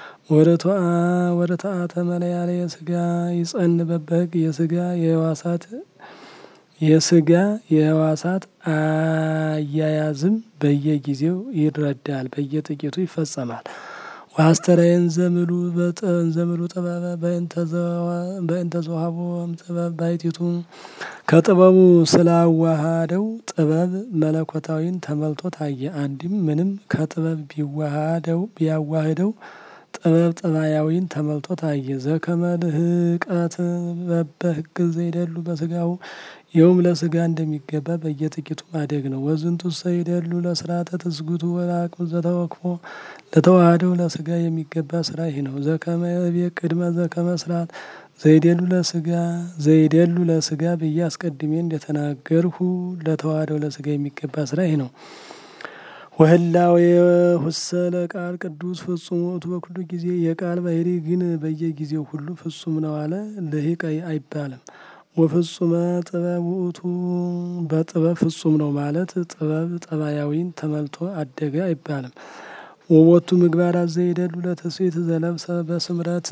ወረተአተ መለያለ የስጋ ይጸን በበህግ የስጋ የህዋሳት የስጋ የህዋሳት አያያዝም በየጊዜው ይረዳል፣ በየጥቂቱ ይፈጸማል። ዋስተራየን ዘምሉ ዘምሉ ጥበበ በእንተ ዘውሃቦ ጥበብ ባይቲቱ ከጥበቡ ስላዋሃደው ጥበብ መለኮታዊን ተመልቶ ታየ። አንድም ምንም ከጥበብ ቢዋሃደው ቢያዋህደው ጥበብ ጠባያዊን ተመልቶ ታየ። ዘከመ ልህቀት በበህግ ዘይደሉ በስጋው ይኸውም ለስጋ እንደሚገባ በየጥቂቱ ማደግ ነው። ወዝንቱ ሰይደሉ ለስርዓተ ትስጉቱ ወለአቅም ዘተወክፎ ለተዋህደው ለስጋ የሚገባ ስራ ይህ ነው። ዘከመ ቤት ቅድመ ዘከመ ስርዓት ዘይደሉ ለስጋ ዘይደሉ ለስጋ ብዬ አስቀድሜ እንደተናገርሁ ለተዋህደው ለስጋ የሚገባ ስራ ይህ ነው። ወህላዌ ሁሰ ለቃል ቅዱስ ፍጹም ውእቱ በኩሉ ጊዜ የቃል ባህሪ ግን በየጊዜው ሁሉ ፍጹም ነው አለ። ልሂቅ አይባልም። ወፍጹመ ጥበብ ውእቱ በጥበብ ፍጹም ነው ማለት ጥበብ ጠባያዊን ተመልቶ አደገ አይባልም። ወቦቱ ምግባራት ዘይደሉ ለትስብእት ዘለብሰ በስምረት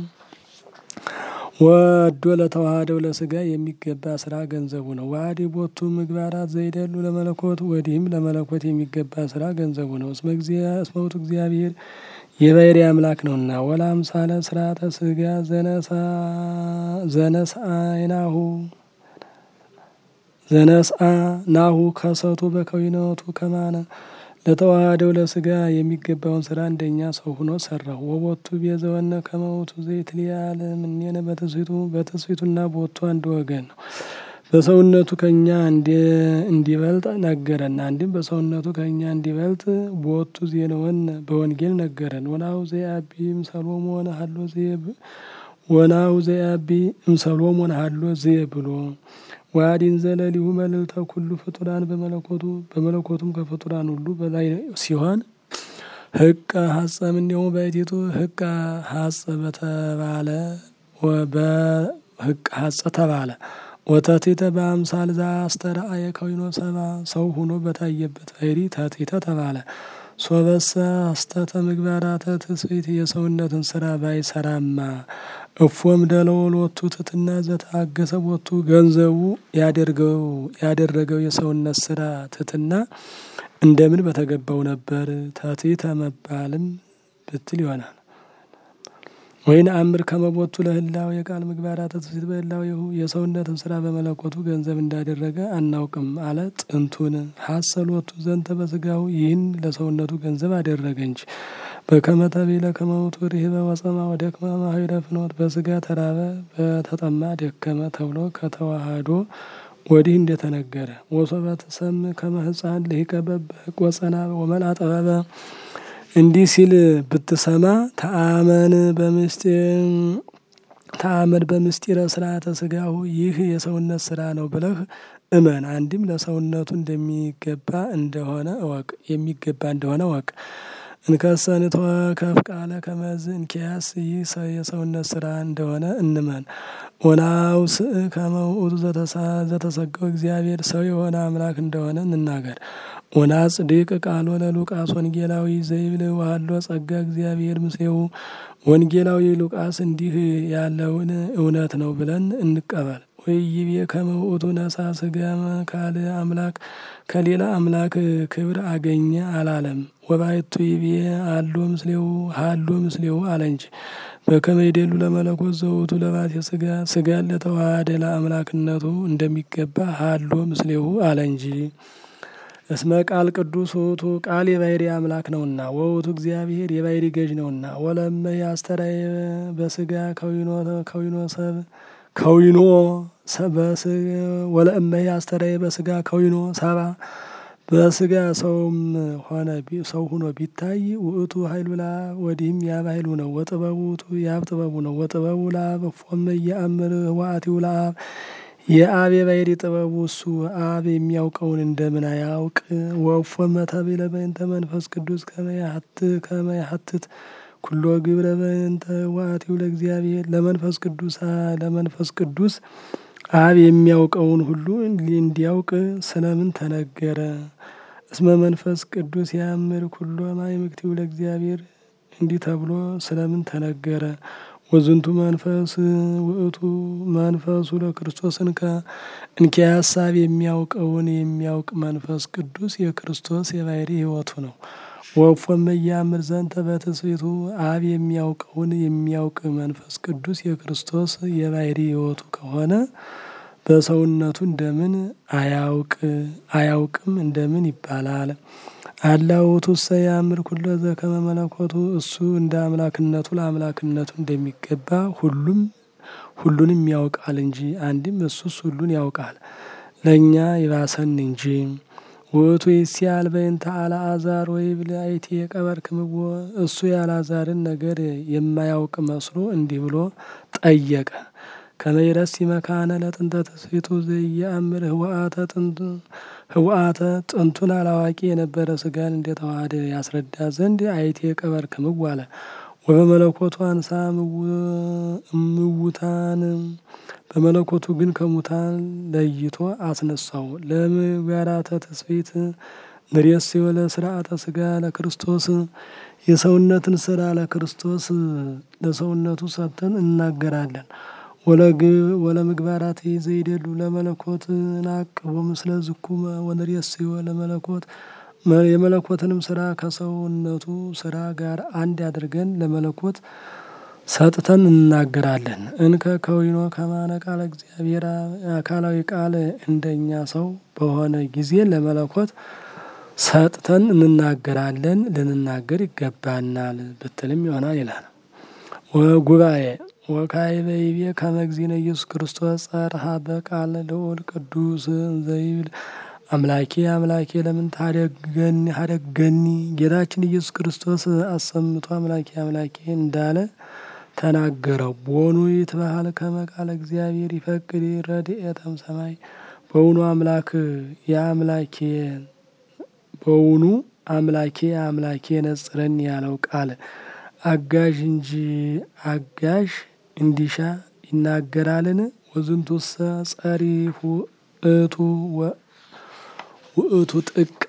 ወዶ ለተዋህደው ለስጋ የሚገባ ስራ ገንዘቡ ነው። ዋዲ ቦቱ ምግባራት ዘይደሉ ለመለኮት ወዲህም ለመለኮት የሚገባ ስራ ገንዘቡ ነው። እስመ ውእቱ እግዚአብሔር የባህሪ አምላክ ነውና። ወላ አምሳለ ስርዓተ ስጋ ዘነስአይናሁ ዘነስአ ናሁ ከሰቱ በከዊነቱ ከማነ ለተዋህደው ለስጋ የሚገባውን ስራ እንደኛ ሰው ሆኖ ሰራው። ወቦቱ ቤዘወነ ከመውቱ ዘይት ሊያለ ምኔነ በትስቢቱ በትስቢቱና ቦቱ አንድ ወገን ነው። በሰውነቱ ከኛ እንዲበልጥ ነገረን። አንድም በሰውነቱ ከኛ እንዲበልጥ ቦቱ ዜነወን በወንጌል ነገረን። ወናሁ ዘያቢ እምሰሎሞን ሀሎ ዘየብ ወናሁ ዘያቢ እምሰሎሞን ሀሎ ዘየ ብሎ ዋዲን ዘለሊሁ መልዕልተ ኩሉ ፍጡራን በመለኮቱ በመለኮቱም ከፍጡራን ሁሉ በላይ ሲሆን ህቀ ሀጸ እምኔሁ ባሕቲቱ ህቀ ሀጸ በተባለ በህቀ ሀጸ ተባለ ወተቲተ በአምሳል ዘአስተርአየ ከዊኖ ሰባ ሰው ሆኖ በታየበት ባህሪ ተቲተ ተባለ። ሶበሰ አስተተ ምግባራተ ትስብእት የሰውነትን ስራ ባይሰራማ እፎም ደለው ሎቱ ትትና ዘታገሰ ቦቱ ገንዘቡ ያደርገው ያደረገው የሰውነት ስራ ትትና እንደምን በተገባው ነበር። ተቲተ መባልም ብትል ይሆናል። ወይን አምር ከመቦቱ ለህላው የቃል ምግባራተ ትስብእት በህላዌሁ የሰውነትን ስራ በመለኮቱ ገንዘብ እንዳደረገ አናውቅም አለ። ጥንቱን ሀሰሎቱ ዘንተ በስጋው ይህን ለሰውነቱ ገንዘብ አደረገ እንጂ በከመ ተቤለ ከመውቱ ርህበ ወጸማ ወደክመ ማኅበረ ፍኖት በስጋ ተራበ በተጠማ ደከመ ተብሎ ከተዋህዶ ወዲህ እንደተነገረ ወሶበ ትሰምዕ ከመ ሕፃን ልሂቀ በበህቅ ወጸና ወመልአ ጥበበ እንዲህ ሲል ብትሰማ ተአመን በምስጢር ተአመን በምስጢረ ስርዓተ ስጋሁ ይህ የሰውነት ስራ ነው ብለህ እመን። አንድም ለሰውነቱ እንደሚገባ እንደሆነ እወቅ የሚገባ እንደሆነ እወቅ። እንከሰንቶ ከፍ ቃለ ከመዝ እንኪያስ ይህ የሰውነት ስራ እንደሆነ እንመን። ወናውስ ከመውእቱ ዘተሰገው እግዚአብሔር ሰው የሆነ አምላክ እንደሆነ እንናገር። ወና ጽድቅ ቃሎ ለሉቃስ ወንጌላዊ ዘይብል ዋሃሎ ጸጋ እግዚአብሔር ምስሌው ወንጌላዊ ሉቃስ እንዲህ ያለውን እውነት ነው ብለን እንቀበል። ወይቤ ከመውእቱ ነሳ ስጋ ካል አምላክ ከሌላ አምላክ ክብር አገኘ አላለም። ወባይቱ ይቤ አሎ ምስሌው ሃሎ ምስሌው አለ እንጂ በከመ ይደሉ ለመለኮት ዘውቱ ለባቴ ስጋ ስጋን ለተዋሃደ ለአምላክነቱ እንደሚገባ ሃሎ ምስሌው አለ እንጂ። እስመ ቃል ቅዱስ ውእቱ ቃል የባህሪ አምላክ ነውና፣ ወውቱ እግዚአብሔር የባህሪ ገዥ ነውና። ወለመ ያስተራየ በስጋ ከዊኖ ሰብ ከዊኖ ወለእመ ያስተራየ በስጋ ከዊኖ ሰባ በስጋ ሰውም ሆነ ሰው ሁኖ ቢታይ ውእቱ ኃይሉ ለአብ ወዲህም የአብ ኃይሉ ነው። ወጥበቡ ውእቱ የአብ ጥበቡ ነው። ወጥበቡ ለአብ እፎመ የአምር ህዋአቲው ለአብ የአብ የባህሪ ጥበቡ እሱ አብ የሚያውቀውን እንደምን አያውቅ? ወእፎመ ተብዕለ በእንተ መንፈስ ቅዱስ ከመ ያሀትት ኩሎ ግብረ በእንተ ህዋአቲው ለእግዚአብሔር ለመንፈስ ቅዱስ ለመንፈስ ቅዱስ አብ የሚያውቀውን ሁሉ እንዲያውቅ ስለምን ተነገረ? እስመ መንፈስ ቅዱስ ያምር ኩሎ ማእምክቲው ለእግዚአብሔር እንዲህ ተብሎ ስለምን ተነገረ? ወዝንቱ መንፈስ ውእቱ መንፈሱ ለክርስቶስ እንከ እንኪያ ሀሳብ የሚያውቀውን የሚያውቅ መንፈስ ቅዱስ የክርስቶስ የባህሪ ሕይወቱ ነው። ወእፎመ ኢያምር ዘንተ በትስብእቱ አብ የሚያውቀውን የሚያውቅ መንፈስ ቅዱስ የክርስቶስ የባህሪ ሕይወቱ ከሆነ በሰውነቱ እንደምን አያውቅ አያውቅም እንደምን ይባላል? አላ ውእቱ እሰ ያምር ኩሎ ዘከመ መለኮቱ እሱ እንደ አምላክነቱ ለአምላክነቱ እንደሚገባ ሁሉም ሁሉንም ያውቃል እንጂ አንድም እሱስ ሁሉን ያውቃል ለእኛ ይባሰን እንጂ። ውእቱ ይሲአል በእንተ አልዓዛር ወይብል አይቴ የቀበርክምዎ እሱ የአልዓዛርን ነገር የማያውቅ መስሎ እንዲህ ብሎ ጠየቀ። ከመይረሲ መካነ ለጥንተ ትስብእቱ ዘኢየአምር ህወአተ ጥንቱ ህወአተ ጥንቱን አላዋቂ የነበረ ስጋን እንደተዋሃደ ያስረዳ ዘንድ አይቴ ቀበርክምዎ አለ። ወበመለኮቱ አንሳ እምውታን በመለኮቱ ግን ከሙታን ለይቶ አስነሳው። ለምግባራተ ትስብእት ንሬስዮ ለስርዓተ ስጋ ለክርስቶስ የሰውነትን ስራ ለክርስቶስ ለሰውነቱ ሰጥተን እናገራለን። ወለምግባራት ዘይደሉ ለመለኮት ናቅቦ ምስለ ዝኩመ ወንሬስዮ ለመለኮት የመለኮትንም ስራ ከሰውነቱ ስራ ጋር አንድ አድርገን ለመለኮት ሰጥተን እናገራለን። እንከ ከዊኖ ከማነ ቃለ እግዚአብሔር አካላዊ ቃል እንደኛ ሰው በሆነ ጊዜ ለመለኮት ሰጥተን እንናገራለን ልንናገር ይገባናል ብትልም ይሆናል ይላል። ወጉባኤ ወካዕበ ይቤ ከመ እግዚእነ ኢየሱስ ክርስቶስ ጸርሐ በቃለ ልዑል ቅዱስ ዘይብል አምላኬ አምላኬ ለምን ታደገኒ ሀደገኒ ጌታችን ኢየሱስ ክርስቶስ አሰምቶ አምላኬ አምላኬ እንዳለ ተናገረው። ቦኑ ይትበሃል ከመ ቃለ እግዚአብሔር ይፈቅድ ረድኤተም ሰማይ በውኑ አምላክ የአምላኬ በውኑ አምላኬ አምላኬ ነጽረኒ ያለው ቃል አጋዥ እንጂ አጋዥ እንዲሻ ይናገራልን? ወዝንቱሰ ጸሪሁ እቱ ውእቱ ጥቀ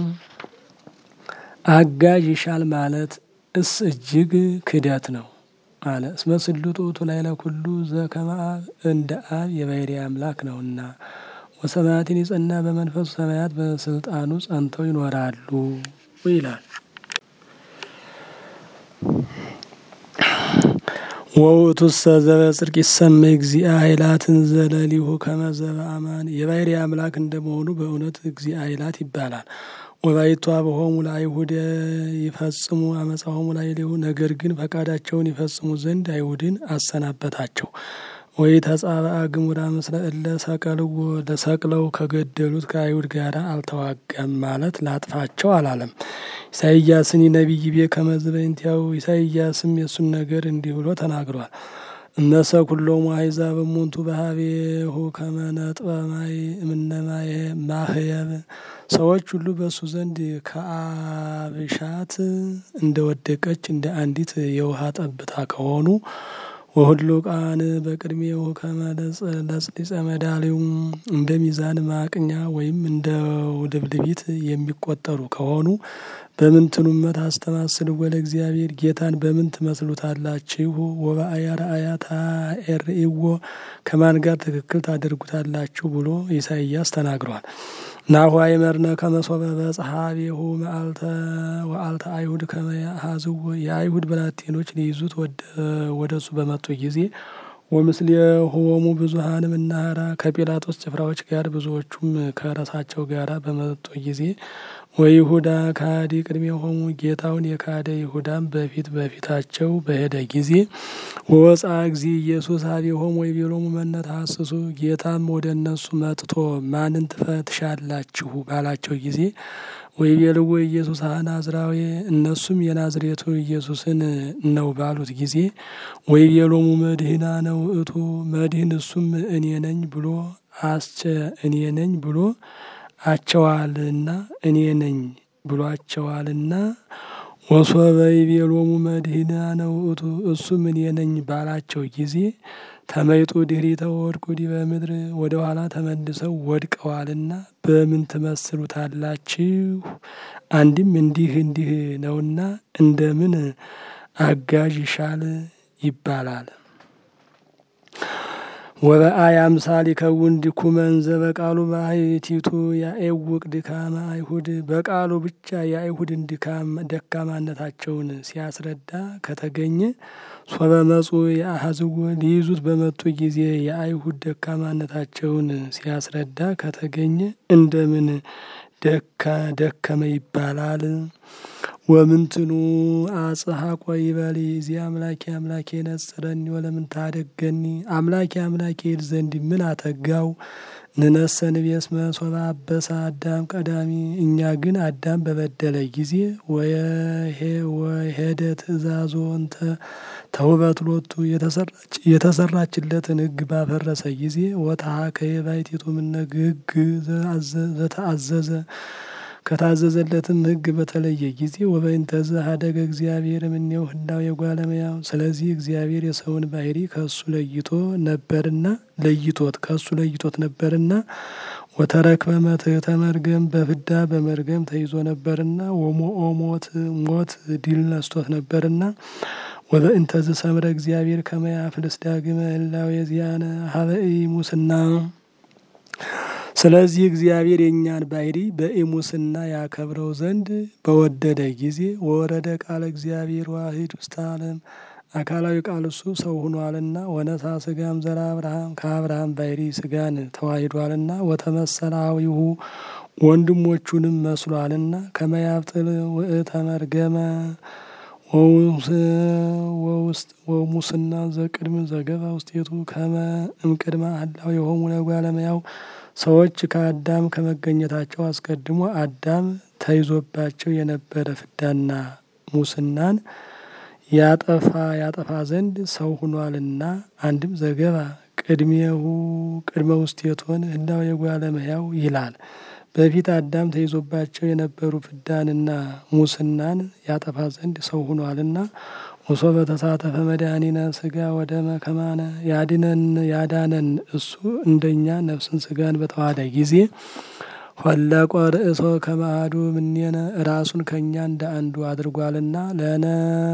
አጋዥ ይሻል ማለት እስ እጅግ ክደት ነው አለ። እስመ ስሉጥ ውእቱ ላዕለ ኩሉ ዘከመ አብ እንደ አብ የባሕርይ አምላክ ነውና። ወሰማያትን የጸና በመንፈሱ ሰማያት በስልጣኑ ጸንተው ይኖራሉ ይላል። ወውእቱሰ ዘበጽድቅ ይሰመይ እግዚአ ኃይላትን ዘለሊሁ ከመ ዘበአማን የባሕርይ አምላክ እንደመሆኑ በእውነት እግዚአ ኃይላት ይባላል። ወባይቱ አብሆሙ ለአይሁድ ይፈጽሙ አመፃሆሙ ላዕሌሁ ነገር ግን ፈቃዳቸውን ይፈጽሙ ዘንድ አይሁድን አሰናበታቸው። ወይ ተጻብአ ግሙራ ምስለ እለ ሰቀልዎ ለሰቅለው ከገደሉት ከአይሁድ ጋር አልተዋጋም ማለት ላጥፋቸው አላለም። ኢሳይያስን ነቢይ ቤ ከመ በእንቲአሁ ኢሳይያስም የእሱን ነገር እንዲህ ብሎ ተናግሯል። እነሰ ኩሎሙ አሕዛብ እሙንቱ በሀቤሁ ከመ ነጥበ ማይ እምነ ማህየብ ሰዎች ሁሉ በእሱ ዘንድ ከአብሻት እንደ ወደቀች እንደ አንዲት የውሃ ጠብታ ከሆኑ ወሁሉ ቃን በቅድሜው ከመ ለጽሊጸ መዳሊው እንደ ሚዛን ማቅኛ ወይም እንደ ውድብልቢት የሚቆጠሩ ከሆኑ በምን ትኑመት አስተማስል ወለ እግዚአብሔር ጌታን በምን ትመስሉታላችሁ? ወበአያ ረአያ ታኤርኢዎ ከማን ጋር ትክክል ታደርጉታላችሁ ብሎ ኢሳይያስ ተናግሯል። ናሁ አይመርነ ከመሶበ በጸሐቤሁ መዓልተ ወአልተ አይሁድ ከመ ያሃዝዎ የአይሁድ ብላቴኖች ሊይዙት ወደ እሱ በመጡ ጊዜ ወምስሌሆሙ ብዙኃን እምናህራ ከጲላጦስ ጭፍራዎች ጋር ብዙዎቹም ከረሳቸው ጋር በመጡ ጊዜ ወይሁዳ ካዲ ቅድሜሆሙ ጌታውን የካደ ይሁዳም በፊት በፊታቸው በሄደ ጊዜ ወወፃ እግዚ ኢየሱስ ኀቤሆሙ ወይቤሎሙ መነ ተሐስሱ ጌታም ወደ እነሱ መጥቶ ማንን ትፈትሻላችሁ ባላቸው ጊዜ ወይቤልዎ ኢየሱስ ናዝራዊ እነሱም የናዝሬቱ ኢየሱስን ነው ባሉት ጊዜ ወይቤሎሙ መድህና ነው እቱ መድህን እሱም እኔ ነኝ ብሎ አስቸ እኔ ነኝ ብሎ አቸዋልና እኔ ነኝ ብሏቸዋልና ወሶበ ይቤሎሙ መድህና ነው እቱ እሱም እኔ ነኝ ባላቸው ጊዜ ተመይጡ ድኅሪተ ወድቁ ዲበ ምድር ወደ ኋላ ተመልሰው ወድቀዋልና በምን ትመስሉታላችሁ? አንድም እንዲህ እንዲህ ነውና እንደምን አጋዥ ይሻል ይባላል። ወበአይ አምሳል ይከውን ድኩመን ዘበቃሉ ባሕቲቱ ያኤውቅ ድካመ አይሁድ በቃሉ ብቻ የአይሁድን ድካም ደካማነታቸውን ሲያስረዳ ከተገኘ ሶበ መጹ የአሐዝዎ ሊይዙት በመጡ ጊዜ የአይሁድ ደካማነታቸውን ሲያስረዳ ከተገኘ እንደምን ደከመ ይባላል። ወምንትኑ አጽሐቆ ይበል ዚ አምላኬ አምላኬ ነጽረኒ ወለምን ታደገኒ አምላኬ አምላኬ ይል ዘንድ ምን አተጋው? ንነሰ ንቤስመ ሶበ አበሰ አዳም ቀዳሚ እኛ ግን አዳም በበደለ ጊዜ ወሄደ ትእዛዞ እንተ ተውበት ሎቱ የተሰራችለትን ሕግ ባፈረሰ ጊዜ ወተሃከየ ባሕቲቱ እምነ ሕግ ዘተአዘዘ ከታዘዘለትም ሕግ በተለየ ጊዜ ወበእንተዝ ሀደገ እግዚአብሔር እምኔው ህላዌ የጓለ እመሕያው ስለዚህ እግዚአብሔር የሰውን ባህሪ ከእሱ ለይቶ ነበርና ለይቶት ከእሱ ለይቶት ነበርና ወተረክበ መትሕተ መርገም በፍዳ በመርገም ተይዞ ነበርና ወሞኦ ሞት ሞት ድል ነስቶት ነበርና ወበእንተዝ ሰምረ እግዚአብሔር ከመ ያፍልስ ዳግመ ህላዌ ዚአነ ሀበ ኢሙስና ስለዚህ እግዚአብሔር የእኛን ባህሪ በኢሙስና ያከብረው ዘንድ በወደደ ጊዜ ወረደ ቃለ እግዚአብሔር ዋሂድ ውስተ ዓለም አካላዊ ቃል እሱ ሰው ሆኗልና ወነሳ ስጋም ዘራ አብርሃም ከአብርሃም ባህሪ ስጋን ተዋሂዷልና ወተመሰላዊሁ ወንድሞቹንም መስሏልና ከመያብጥል ውእተ መርገመ ወሙስና ዘቅድም ዘገባ ውስጤቱ ከመ እምቅድመ አላው የሆሙ ለጓለ እመሕያው ሰዎች ከአዳም ከመገኘታቸው አስቀድሞ አዳም ተይዞባቸው የነበረ ፍዳና ሙስናን ያጠፋ ያጠፋ ዘንድ ሰው ሁኗልና አንድም ዘገባ ቅድሜሁ ቅድመ ውስቴቶን ህላዌ የጓለ እመሕያው ይላል። በፊት አዳም ተይዞባቸው የነበሩ ፍዳንና ሙስናን ያጠፋ ዘንድ ሰው ሁኗልና ወሶበ ተሳተፈ መድኃኒነ ስጋ ወደመ ከማነ ያድነን ያዳነን እሱ እንደኛ ነፍስን ስጋን በተዋሃደ ጊዜ ሆለቆ ርእሶ ከማአዱ ምኔነ ራሱን ከእኛ እንደ አንዱ አድርጓልና ለነ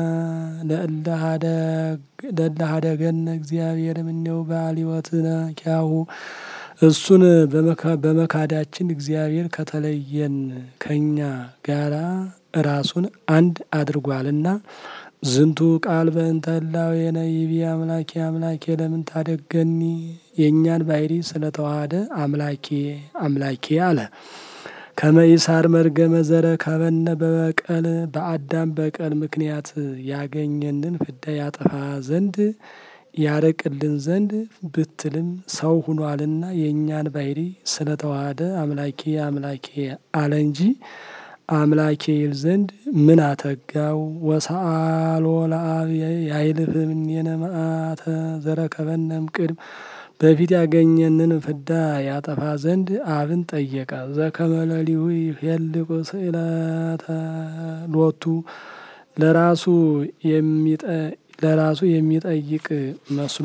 ለእለሃደገነ እግዚአብሔር ምኔው በአሊወትነ ኪያሁ እሱን በመካዳችን እግዚአብሔር ከተለየን ከኛ ጋራ ራሱን አንድ አድርጓልና ዝንቱ ቃል በእንተ ህላዌነ ይቤ አምላኬ አምላኬ ለምን ታደገኒ የእኛን ባህሪ ስለተዋሃደ አምላኬ አምላኬ አለ። ከመይሳር መርገመ ዘረ ከበነ በበቀል በአዳም በቀል ምክንያት ያገኘንን ፍዳ ያጠፋ ዘንድ ያረቅልን ዘንድ ብትልም ሰው ሁኗልና የእኛን ባህሪ ስለተዋሃደ አምላኬ አምላኬ አለ እንጂ አምላኬ ይል ዘንድ ምን አተጋው? ወሰአሎ ለአብ ያይልፍ እምኔነ መዓተ ዘረከበነም ቅድም በፊት ያገኘንን ፍዳ ያጠፋ ዘንድ አብን ጠየቀ። ዘከመለሊሁ ይሄልቁ ስእለተ ሎቱ ለራሱ ለራሱ የሚጠይቅ መስሎ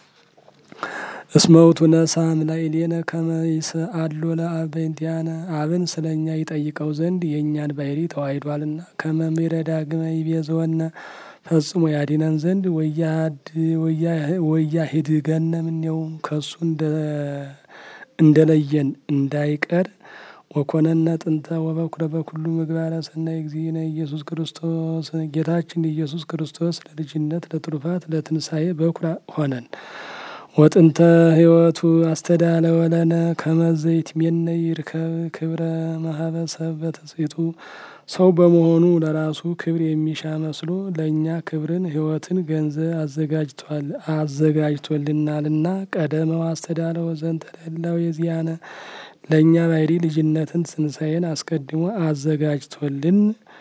እስመውቱ ነሳም ላዕሌነ ከመ ይስአሎ ለአብ በእንቲአነ አብን ስለኛ ይጠይቀው ዘንድ የእኛን ባህሪ ተዋሂዷልና ከመ ዳግመ ይቤዝወነ ፈጽሞ ያዲነን ዘንድ ወያሂድገነ እምኔሁ ከሱ እንደለየን እንዳይቀር ወኮነነ ጥንተ ወበኩረ በኩሉ ምግባረ ሰናይ እግዚእነ ኢየሱስ ክርስቶስ ጌታችን ኢየሱስ ክርስቶስ ለልጅነት ለትሩፋት ለትንሣኤ በኩራ ሆነን ወጥንተ ሕይወቱ አስተዳለወ ለነ ከመ ዘይትሜነ ይርከብ ክብረ ማህበሰብ በትስብእቱ ሰው በመሆኑ ለራሱ ክብር የሚሻ መስሎ ለእኛ ክብርን ሕይወትን ገንዘብ አዘጋጅቶልናልና ቀደመው አስተዳለወ ዘንተ ለህላዌ የዚያነ ለእኛ ባሕሪ ልጅነትን ትንሣኤን አስቀድሞ አዘጋጅቶልን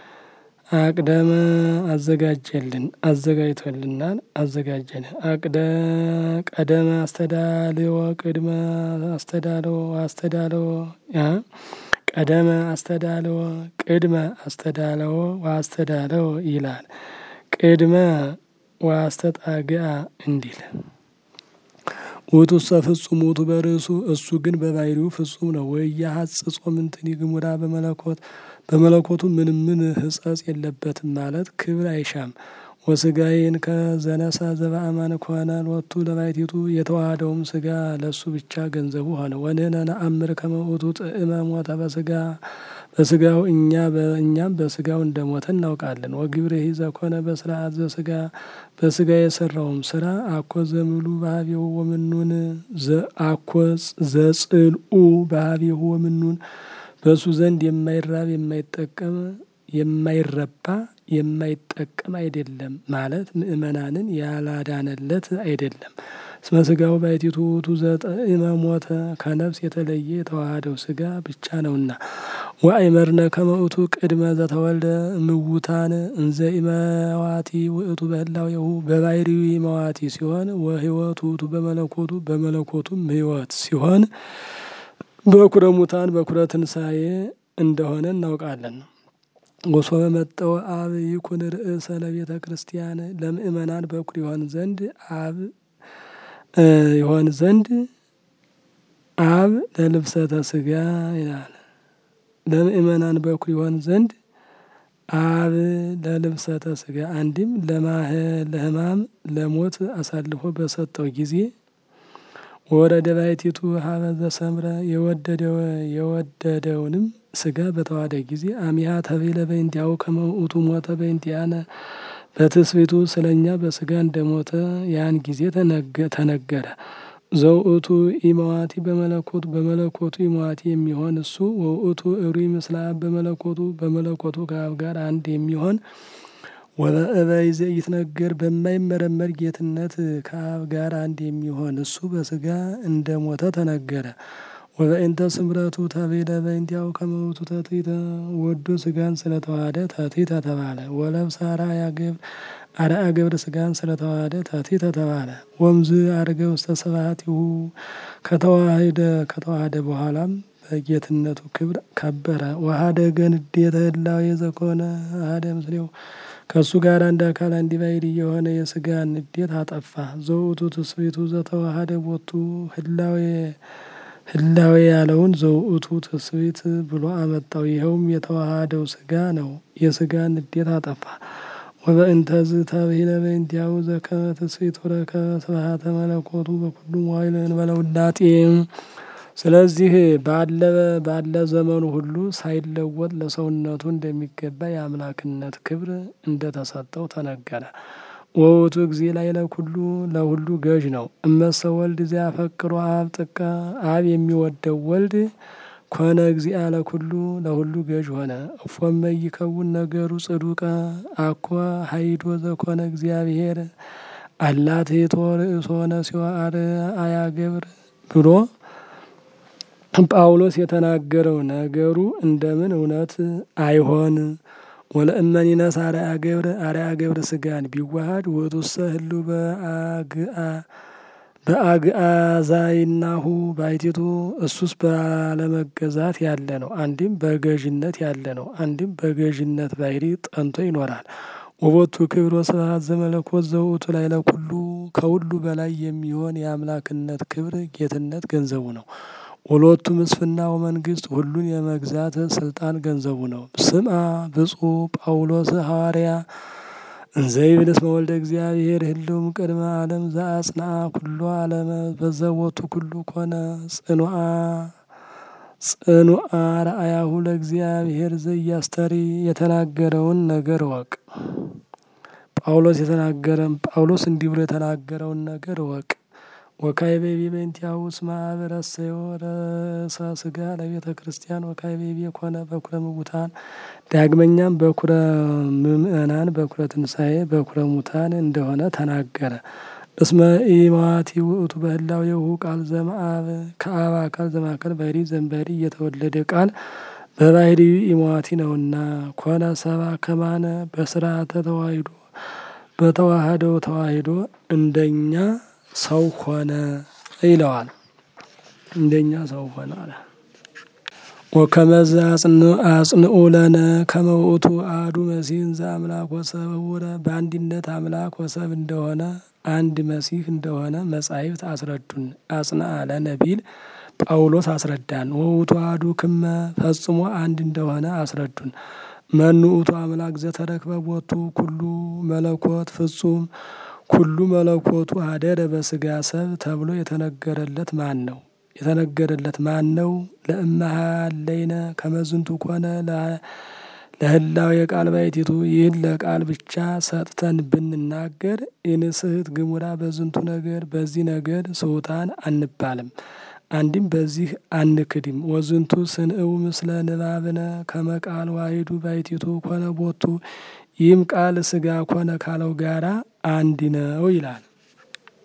አቅደመ አዘጋጀልን አዘጋጅቶልናል አዘጋጀን አቅደ ቀደመ አስተዳልዎ ቅድመ አስተዳልዎ አስተዳልዎ ቀደመ አስተዳልዎ ቅድመ አስተዳልዎ ወአስተዳልዎ ይላል። ቅድመ ወአስተጣግአ እንዲል ውእቱ ሰ ፍጹም ውእቱ በርእሱ እሱ ግን በባሕሪው ፍጹም ነው። ወኢያሐጽጾ ምንትኒ ግሙራ በመለኮት በመለኮቱ ምንም ምን ሕጸጽ የለበትም ማለት ክብር አይሻም። ወስጋዬን ከዘነሳ ዘበአማን ከሆነ ሎቱ ለባሕቲቱ የተዋሃደውም ስጋ ለሱ ብቻ ገንዘቡ ሆነ። ወንህነ ነአምር ከመ ውእቱ ጥዕመ ሞተ በስጋ በስጋው እኛ በእኛም በስጋው እንደሞተ እናውቃለን። ወግብርሂ ዘኮነ በስርዓት ዘስጋ በስጋ የሰራውም ስራ አኮ ዘምሉ ባህቤሁ ወምኑን አኮ ዘጽልኡ ባህቤሁ ወምኑን በእሱ ዘንድ የማይራብ የማይጠቀም የማይረባ የማይጠቀም አይደለም ማለት ምእመናንን ያላዳነለት አይደለም። እስመ ስጋው ባሕቲቱ ውእቱ ዘጠዕመ ሞተ ከነፍስ የተለየ የተዋሃደው ስጋ ብቻ ነውና። ወአእመርነ ከመ ውእቱ ቅድመ ዘተወልደ እምውታን እንዘ ኢመዋቲ ውእቱ በህላዌሁ በባሕሪው መዋቲ ሲሆን ወሕይወት ውእቱ በመለኮቱ በመለኮቱም ሕይወት ሲሆን በኩረ ሙታን በኩረ ትንሣኤ እንደሆነ እናውቃለን። ወሶበ መጠወ አብ ይኩን ርእሰ ለቤተ ክርስቲያን ለምእመናን በኩር ይሆን ዘንድ አብ ይሆን ዘንድ አብ ለልብሰተ ስጋ ይላል። ለምእመናን በኩር ይሆን ዘንድ አብ ለልብሰተ ስጋ አንድም ለሕማም ለሞት አሳልፎ በሰጠው ጊዜ ወረደ ባሕቲቱ ሀበ ዘሰምረ የወደደውንም ስጋ በተዋሃደ ጊዜ አሚሃ ተቤለ በእንቲአሁ ከመ ውእቱ ሞተ በእንቲአነ በትስብእቱ ስለ እኛ በስጋ እንደሞተ ያን ጊዜ ተነገረ። ዘውእቱ ኢመዋቲ በመለኮቱ በመለኮቱ ኢመዋቲ የሚሆን እሱ ወውእቱ እሩይ ምስለ አብ በመለኮቱ በመለኮቱ ከአብ ጋር አንድ የሚሆን ወበእበይ ዘኢትነገር በማይመረመር ጌትነት ከአብ ጋር አንድ የሚሆን እሱ በስጋ እንደሞተ ተነገረ። ወበእንተ ስምረቱ ተቤለ በእንቲአሁ ከመ ውእቱ ተትሕተ ወዶ ስጋን ስለተዋሃደ ተትሕተ ተባለ። ወለብሰ አርአያ ገብር አርአያ ገብር ስጋን ስለተዋሃደ ተትሕተ ተባለ። ወምዝ አርገ ውስተ ስብሐቲሁ ከተዋህደ ከተዋሃደ በኋላም በጌትነቱ ክብር ከበረ። ወሀደገ ንዴተ ህላዌ ዘኮነ አሐደ ምስሌሁ ከእሱ ጋር አንድ አካል አንድ ባሕርይ የሆነ የስጋን ንዴት አጠፋ። ዘውእቱ ትስብእቱ ዘተዋሃደ ቦቱ ህላዌ ህላዌ ያለውን ዘውእቱ ትስብእት ብሎ አመጣው። ይኸውም የተዋሃደው ስጋ ነው። የስጋን ንዴት አጠፋ። ወበእንተዝ ተብሂለ በእንቲአሁ ዘከመ ትስብእት ወረከበ ስብሐተ መለኮቱ በኩሉ መዋዕል እንበለ ውላጤ። ስለዚህ ባለ ባለ ዘመኑ ሁሉ ሳይለወጥ ለሰውነቱ እንደሚገባ የአምላክነት ክብር እንደተሰጠው ተነገረ። ወውእቱ እግዚእ ላዕለ ኩሉ ለሁሉ ገዥ ነው። እመሰ ወልድ ዘያፈቅሮ አብ ጥቀ አብ የሚወደው ወልድ ኮነ እግዚአ ለኩሉ ለሁሉ ገዥ ሆነ። እፎመ ይከውን ነገሩ ጽዱቀ አኮ ሀይዶ ዘኮነ እግዚአብሔር አላ ትሕቶ ርእሶ ነሲኦ አርአያ ገብር ብሎ ጳውሎስ የተናገረው ነገሩ እንደምን እውነት አይሆን? ወለእመኒነስ አርያ ገብረ አርያ ገብረ ስጋን ቢዋሃድ ውእቱሰ ህሉ በአግአዛይናሁ ባይቲቱ እሱስ ባለመገዛት ያለ ነው። አንድም በገዥነት ያለ ነው። አንድም በገዥነት ባሕሪ ጠንቶ ይኖራል። ወቦቱ ክብር ወስብሐት ዘመለኮት ዘውእቱ ላይ ለኩሉ ከሁሉ በላይ የሚሆን የአምላክነት ክብር ጌትነት ገንዘቡ ነው። ወሎቱ ምስፍና ወመንግስት ሁሉን የመግዛት ስልጣን ገንዘቡ ነው። ስምዐ ብፁዕ ጳውሎስ ሐዋርያ እንዘይብል እስመ ወልደ እግዚአብሔር ህልውም ቅድመ ዓለም ዘአጽንዐ ኩሎ ዓለመ በዘቦቱ ኩሉ ኮነ ጽኑዓ ጽኑዓ ረአያሁ ለእግዚአብሔር ዘያስተሪ የተናገረውን ነገር ወቅ ጳውሎስ የተናገረን ጳውሎስ እንዲህ ብሎ የተናገረውን ነገር ወቅ ወካይቤቢ በእንቲአሁ እስመ አብ ረሰዮ ርእሰ ሥጋ ለቤተ ክርስቲያን ወካይቤቢ ኮነ በኩረ ምውታን ዳግመኛም በኩረ ምእመናን በኩረ ትንሣኤ በኩረ ሙታን እንደሆነ ተናገረ። እስመ ኢማዋቲ ውእቱ በህላዌሁ ቃል ዘመአብ ከአብ አካል ዘማከል ባሕሪ ዘእምባሕሪ እየተወለደ ቃል በባሕሪ ኢማዋቲ ነውና ኮነ ሰባ ከማነ በስርዓተ ተዋሂዶ በተዋህደው ተዋሂዶ እንደኛ ሰው ሆነ ይለዋል። እንደኛ ሰው ሆነ አለ። ወከመዘ አጽንዑ ለነ ከመ ውእቱ አሐዱ መሲሕ ዘአምላክ ወሰብ ህቡረ በአንድነት አምላክ ወሰብ እንደሆነ አንድ መሲህ እንደሆነ መጻሕፍት አስረዱን። አጽንዐ ለነ ቢል ጳውሎስ አስረዳን። ወውእቱ አሐዱ ክመ ፈጽሞ አንድ እንደሆነ አስረዱን። መኑ ውእቱ አምላክ ዘተረክበ ቦቱ ኩሉ መለኮት ፍጹም ኩሉ መለኮቱ አደረ በስጋ ሰብ ተብሎ የተነገረለት ማን ነው? የተነገረለት ማን ነው? ለእመሃለይነ ከመዝንቱ ኮነ ለህላው የቃል ባይቲቱ ይህን ለቃል ብቻ ሰጥተን ብንናገር ኢንስህት ግሙራ በዝንቱ ነገር በዚህ ነገር ስውታን አንባልም። አንድም በዚህ አንክድም። ወዝንቱ ስንእው ምስለ ንባብነ ከመቃል ዋሂዱ ባይቲቱ ኮነ ቦቱ ይህም ቃል ስጋ ኮነ ካለው ጋራ አንድ ነው ይላል።